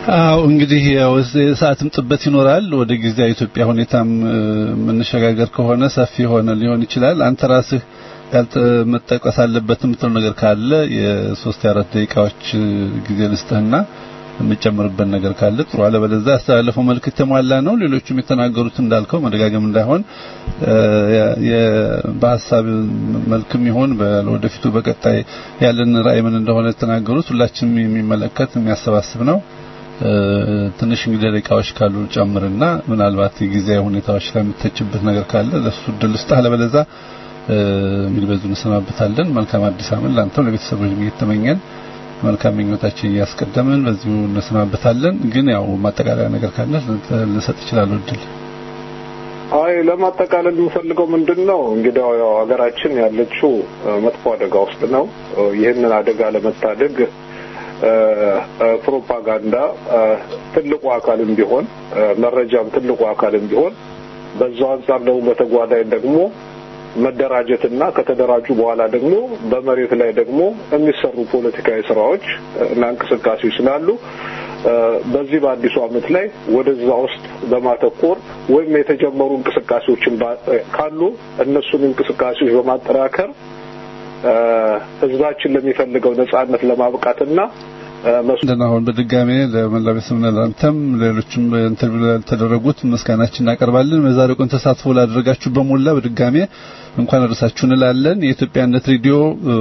አው እንግዲህ ያው የሰዓትም ጥበት ይኖራል። ወደ ጊዜያዊ ኢትዮጵያ ሁኔታም እ፣ የምንሸጋገር ከሆነ ሰፊ ሆነ ሊሆን ይችላል። አንተ ራስህ ያልተ መጠቀስ አለበት የምትለው ነገር ካለ የሶስት የአራት ደቂቃዎች እ፣ ጊዜ ልስጥህና የምጨምርበት ነገር ካለ ጥሩ። አለበለዚያ ያስተላለፈው መልክ የተሟላ ነው። ሌሎቹም የተናገሩት እንዳልከው መደጋገም እንዳይሆን እ፣ የ- የ- በሀሳብ መልክም ይሆን ወደፊቱ በቀጣይ ያለን ራዕይ ምን እንደሆነ የተናገሩት ሁላችንም የሚመለከት የሚያሰባስብ ነው። እ፣ ትንሽ እንግዲህ ደቂቃዎች ካሉ ጨምርና ምናልባት የጊዜያዊ ሁኔታዎች ላይ የምትተችበት ነገር ካለ ለሱ እድል ስጥ። አለበለዚያ እ፣ እንግዲህ በዚሁ እንሰናበታለን። መልካም አዲስ ዓመት ለአንተም ለቤተሰቦች እየተመኘን መልካም ምኞታችን እያስቀደምን በዚሁ እንሰናበታለን። ግን ያው ማጠቃለያ ነገር ካለ ልሰጥ እችላለሁ እድል። አይ ለማጠቃለል የምፈልገው ምንድን ነው እንግዲህ ያው ሀገራችን ያለችው እ፣ መጥፎ አደጋ ውስጥ ነው። እ፣ ይህንን አደጋ ለመታደግ እ፣ እ፣ ፕሮፓጋንዳ እ፣ ትልቁ አካልም ቢሆን እ፣ መረጃም ትልቁ አካልም ቢሆን በዛው አንጻር ደግሞ በተጓዳኝ ደግሞ መደራጀትና ከተደራጁ በኋላ ደግሞ በመሬት ላይ ደግሞ የሚሰሩ ፖለቲካዊ ስራዎች እና እንቅስቃሴዎች ስላሉ እ፣ በዚህ በአዲሱ ዓመት ላይ ወደዛ ውስጥ በማተኮር ወይም የተጀመሩ እንቅስቃሴዎችን ባ- እ፣ ካሉ እነሱን እንቅስቃሴዎች በማጠናከር እ፣ ህዝባችን ለሚፈልገው ነጻነት ለማብቃትና እ፣ መስ- እንደና አሁን በድጋሜ ለመላው ቤተሰብና ለአንተም ሌሎችም ኢንተርቪው ለተደረጉት ምስጋናችን እናቀርባለን። በዛሬው ቀን ተሳትፎ ላደረጋችሁ በሞላ በድጋሜ እንኳን አደረሳችሁ እንላለን። የኢትዮጵያነት ሬዲዮ እ፣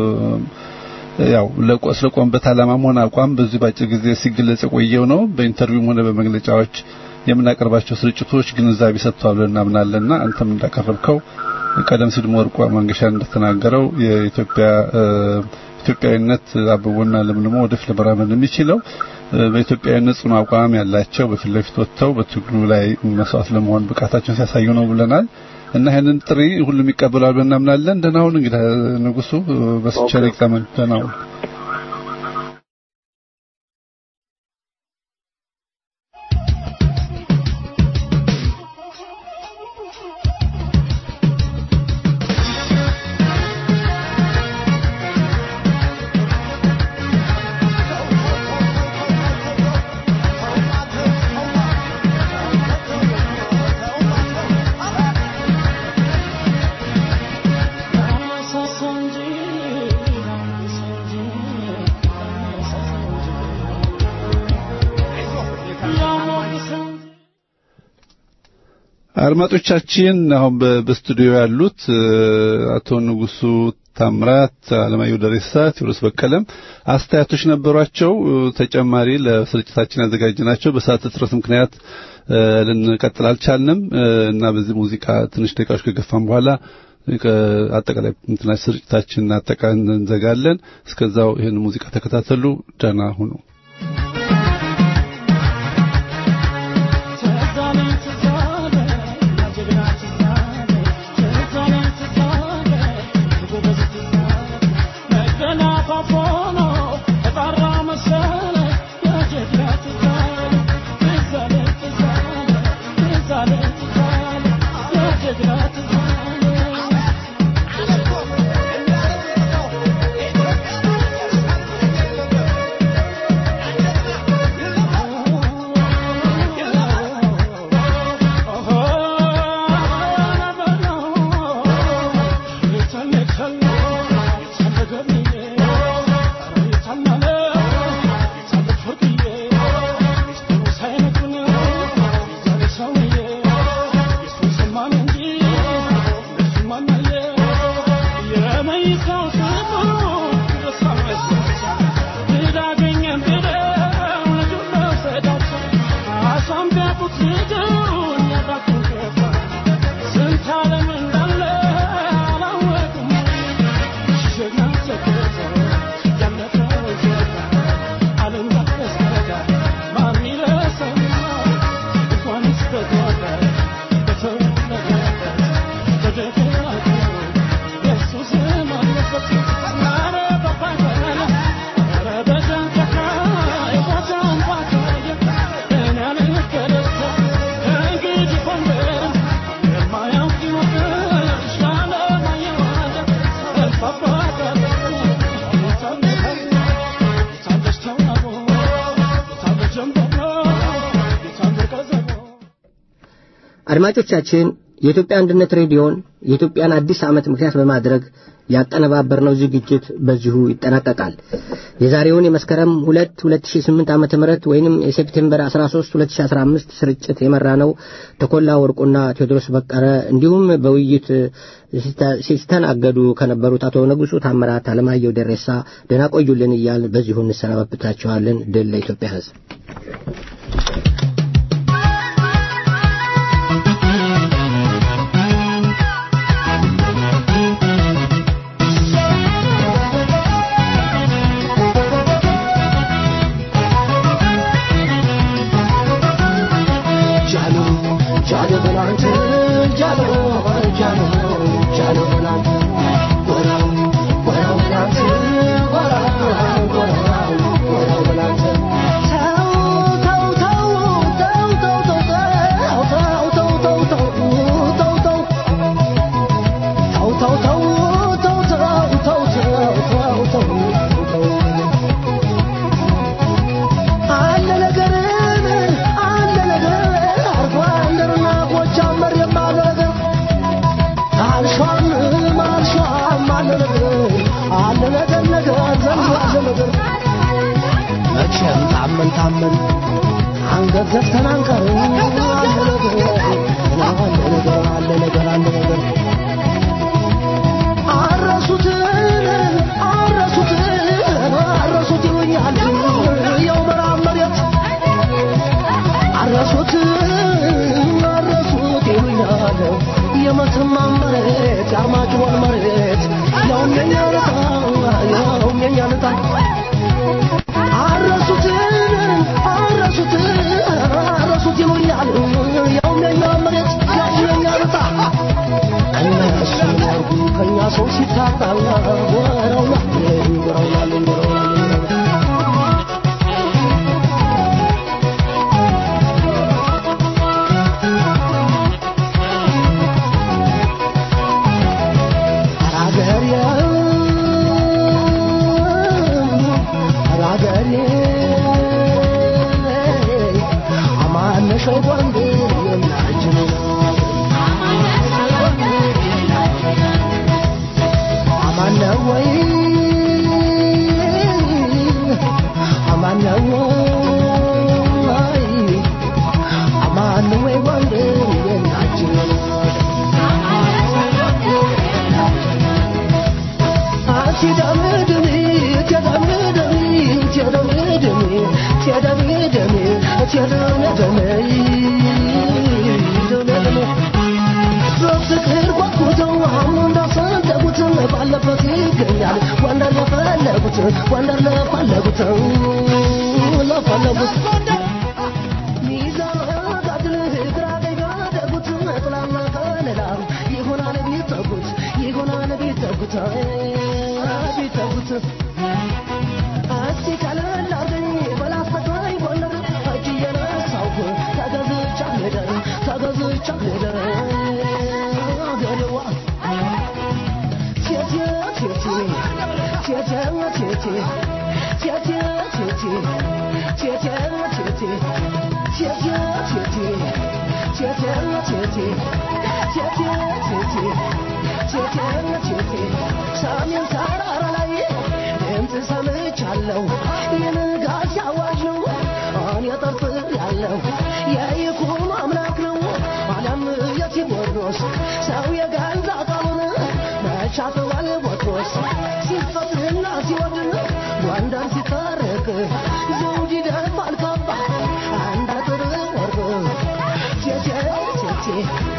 ያው ለቆ- ስለቆመበት ዓላማም ሆነ አቋም በዚህ ባጭር ጊዜ ሲገለጽ የቆየው ነው። በኢንተርቪውም ሆነ በመግለጫዎች የምናቀርባቸው ስርጭቶች ግንዛቤ ሰጥተዋል ብለን እናምናለንና አንተም እንዳቀረብከው ቀደም ሲል ወርቋ መንገሻ እንደተናገረው የኢትዮጵያ እ፣ ኢትዮጵያዊነት አብቦና ለምልሞ ወደፊት ለመራመድ የሚችለው እ፣ በኢትዮጵያዊነት ጽኑ አቋም ያላቸው በፊት ለፊት ወጥተው በትግሉ ላይ መስዋዕት ለመሆን ብቃታቸውን ሲያሳዩ ነው ብለናል እና ይህንን ጥሪ ሁሉም ይቀበላል ብለን እናምናለን። ደህና ሁን እንግዲህ ንጉሱ በስቻለ ይቀመን። ደህና ሁን። አድማጮቻችን አሁን በ- በስቱዲዮ ያሉት እ፣ አቶ ንጉሱ ታምራት፣ አለማየሁ ደሬሳ፣ ቴዎድሮስ በቀለም አስተያየቶች ነበሯቸው። እ፣ ተጨማሪ ለስርጭታችን ያዘጋጅናቸው በሰዓት እጥረት ምክንያት እ፣ ልንቀጥል አልቻልንም እ፣ እና በዚህ ሙዚቃ ትንሽ ደቂቃዎች ከገፋም በኋላ ከ- አጠቃላይ እንትና ስርጭታችን አጠቃ እንዘጋለን። እስከዛው ይህን ሙዚቃ ተከታተሉ። ደህና ሁኑ። Yeah. አድማጮቻችን የኢትዮጵያ አንድነት ሬዲዮን የኢትዮጵያን አዲስ ዓመት ምክንያት በማድረግ ያቀነባበርነው ዝግጅት በዚሁ ይጠናቀቃል። የዛሬውን የመስከረም 2 2008 ዓመተ ምህረት ወይንም የሴፕቴምበር 13 2015 ስርጭት የመራ ነው ተኮላ ወርቁና ቴዎድሮስ በቀረ እንዲሁም በውይይት ሲስተናገዱ ከነበሩት አቶ ንጉሱ ታምራት፣ አለማየሁ ደሬሳ ደህና ቆዩልን እያል በዚሁ እንሰናበታችኋለን። ድል ለኢትዮጵያ ሕዝብ። መቼም ታመን ታመን አንገት ዘግተን አንቀርም። አለ ነገር አለ ነገር አለ ነገር አለ ነገር አረሱትን አረሱትን አረሱት ይሉኛል የው ምዕራብ መሬት አረሱት አረሱት ይሉኛል የመተማ መሬት የአርማጭሆን መሬት ያውም የኛ ልጣ ያውም የኛ ልጣ አረሱት አረሱት አረሱት ይሉኛል ያውም የኛ መሬት ያውም የኛ ልጣ እነሱ ያርጉ ከኛ ሰው ሲታጣ ወረውና ወረውና ወረውና በፍቅር ጓጉተው አሁን እንዳሰደጉት ባለበት ይገኛል ወንደር ለፈለጉት ወንደር ለፈለጉት ለፈለጉት ሚዛን ጋድል ግራ ቀኝ ጋደጉት ጥላና ከለላ ይሆናል ቢጠጉት ይሆናል ቢጠጉት ቢጠጉት እስቲ ቀለል አርገኝ በላስተቃኝ ጎንደር እጅ እየነሳሁ ተገዝቻ ልደር ተገዝቻ ልደር አገሬዋ ቴቴ ቴቴ ቴቴ ቴቴ ቴቴ ቴቴ ቴቴ ቴቴ ቴቴ ቴቴ ቴቴ ቴቴ ቴቴ ቴቴ ቴቴ ቴቴ ሰሜን ተራራ ላይ ድምፅ ሰምቻለሁ የንጋት አዋጅ ነው እኔ ጠርጥር ያለው የይኩኖ አምላክ ነው ዓለም የቴዎድሮስ ሰው የገዛ ቃሉን መቻተዋል ቦትሮስ ሲፈትና ሲወድን ጎንደር ሲታረቅ ዘውድ ይደፋል ካባ አንድ አጥር ወርቅ ቴቴ ቴቴ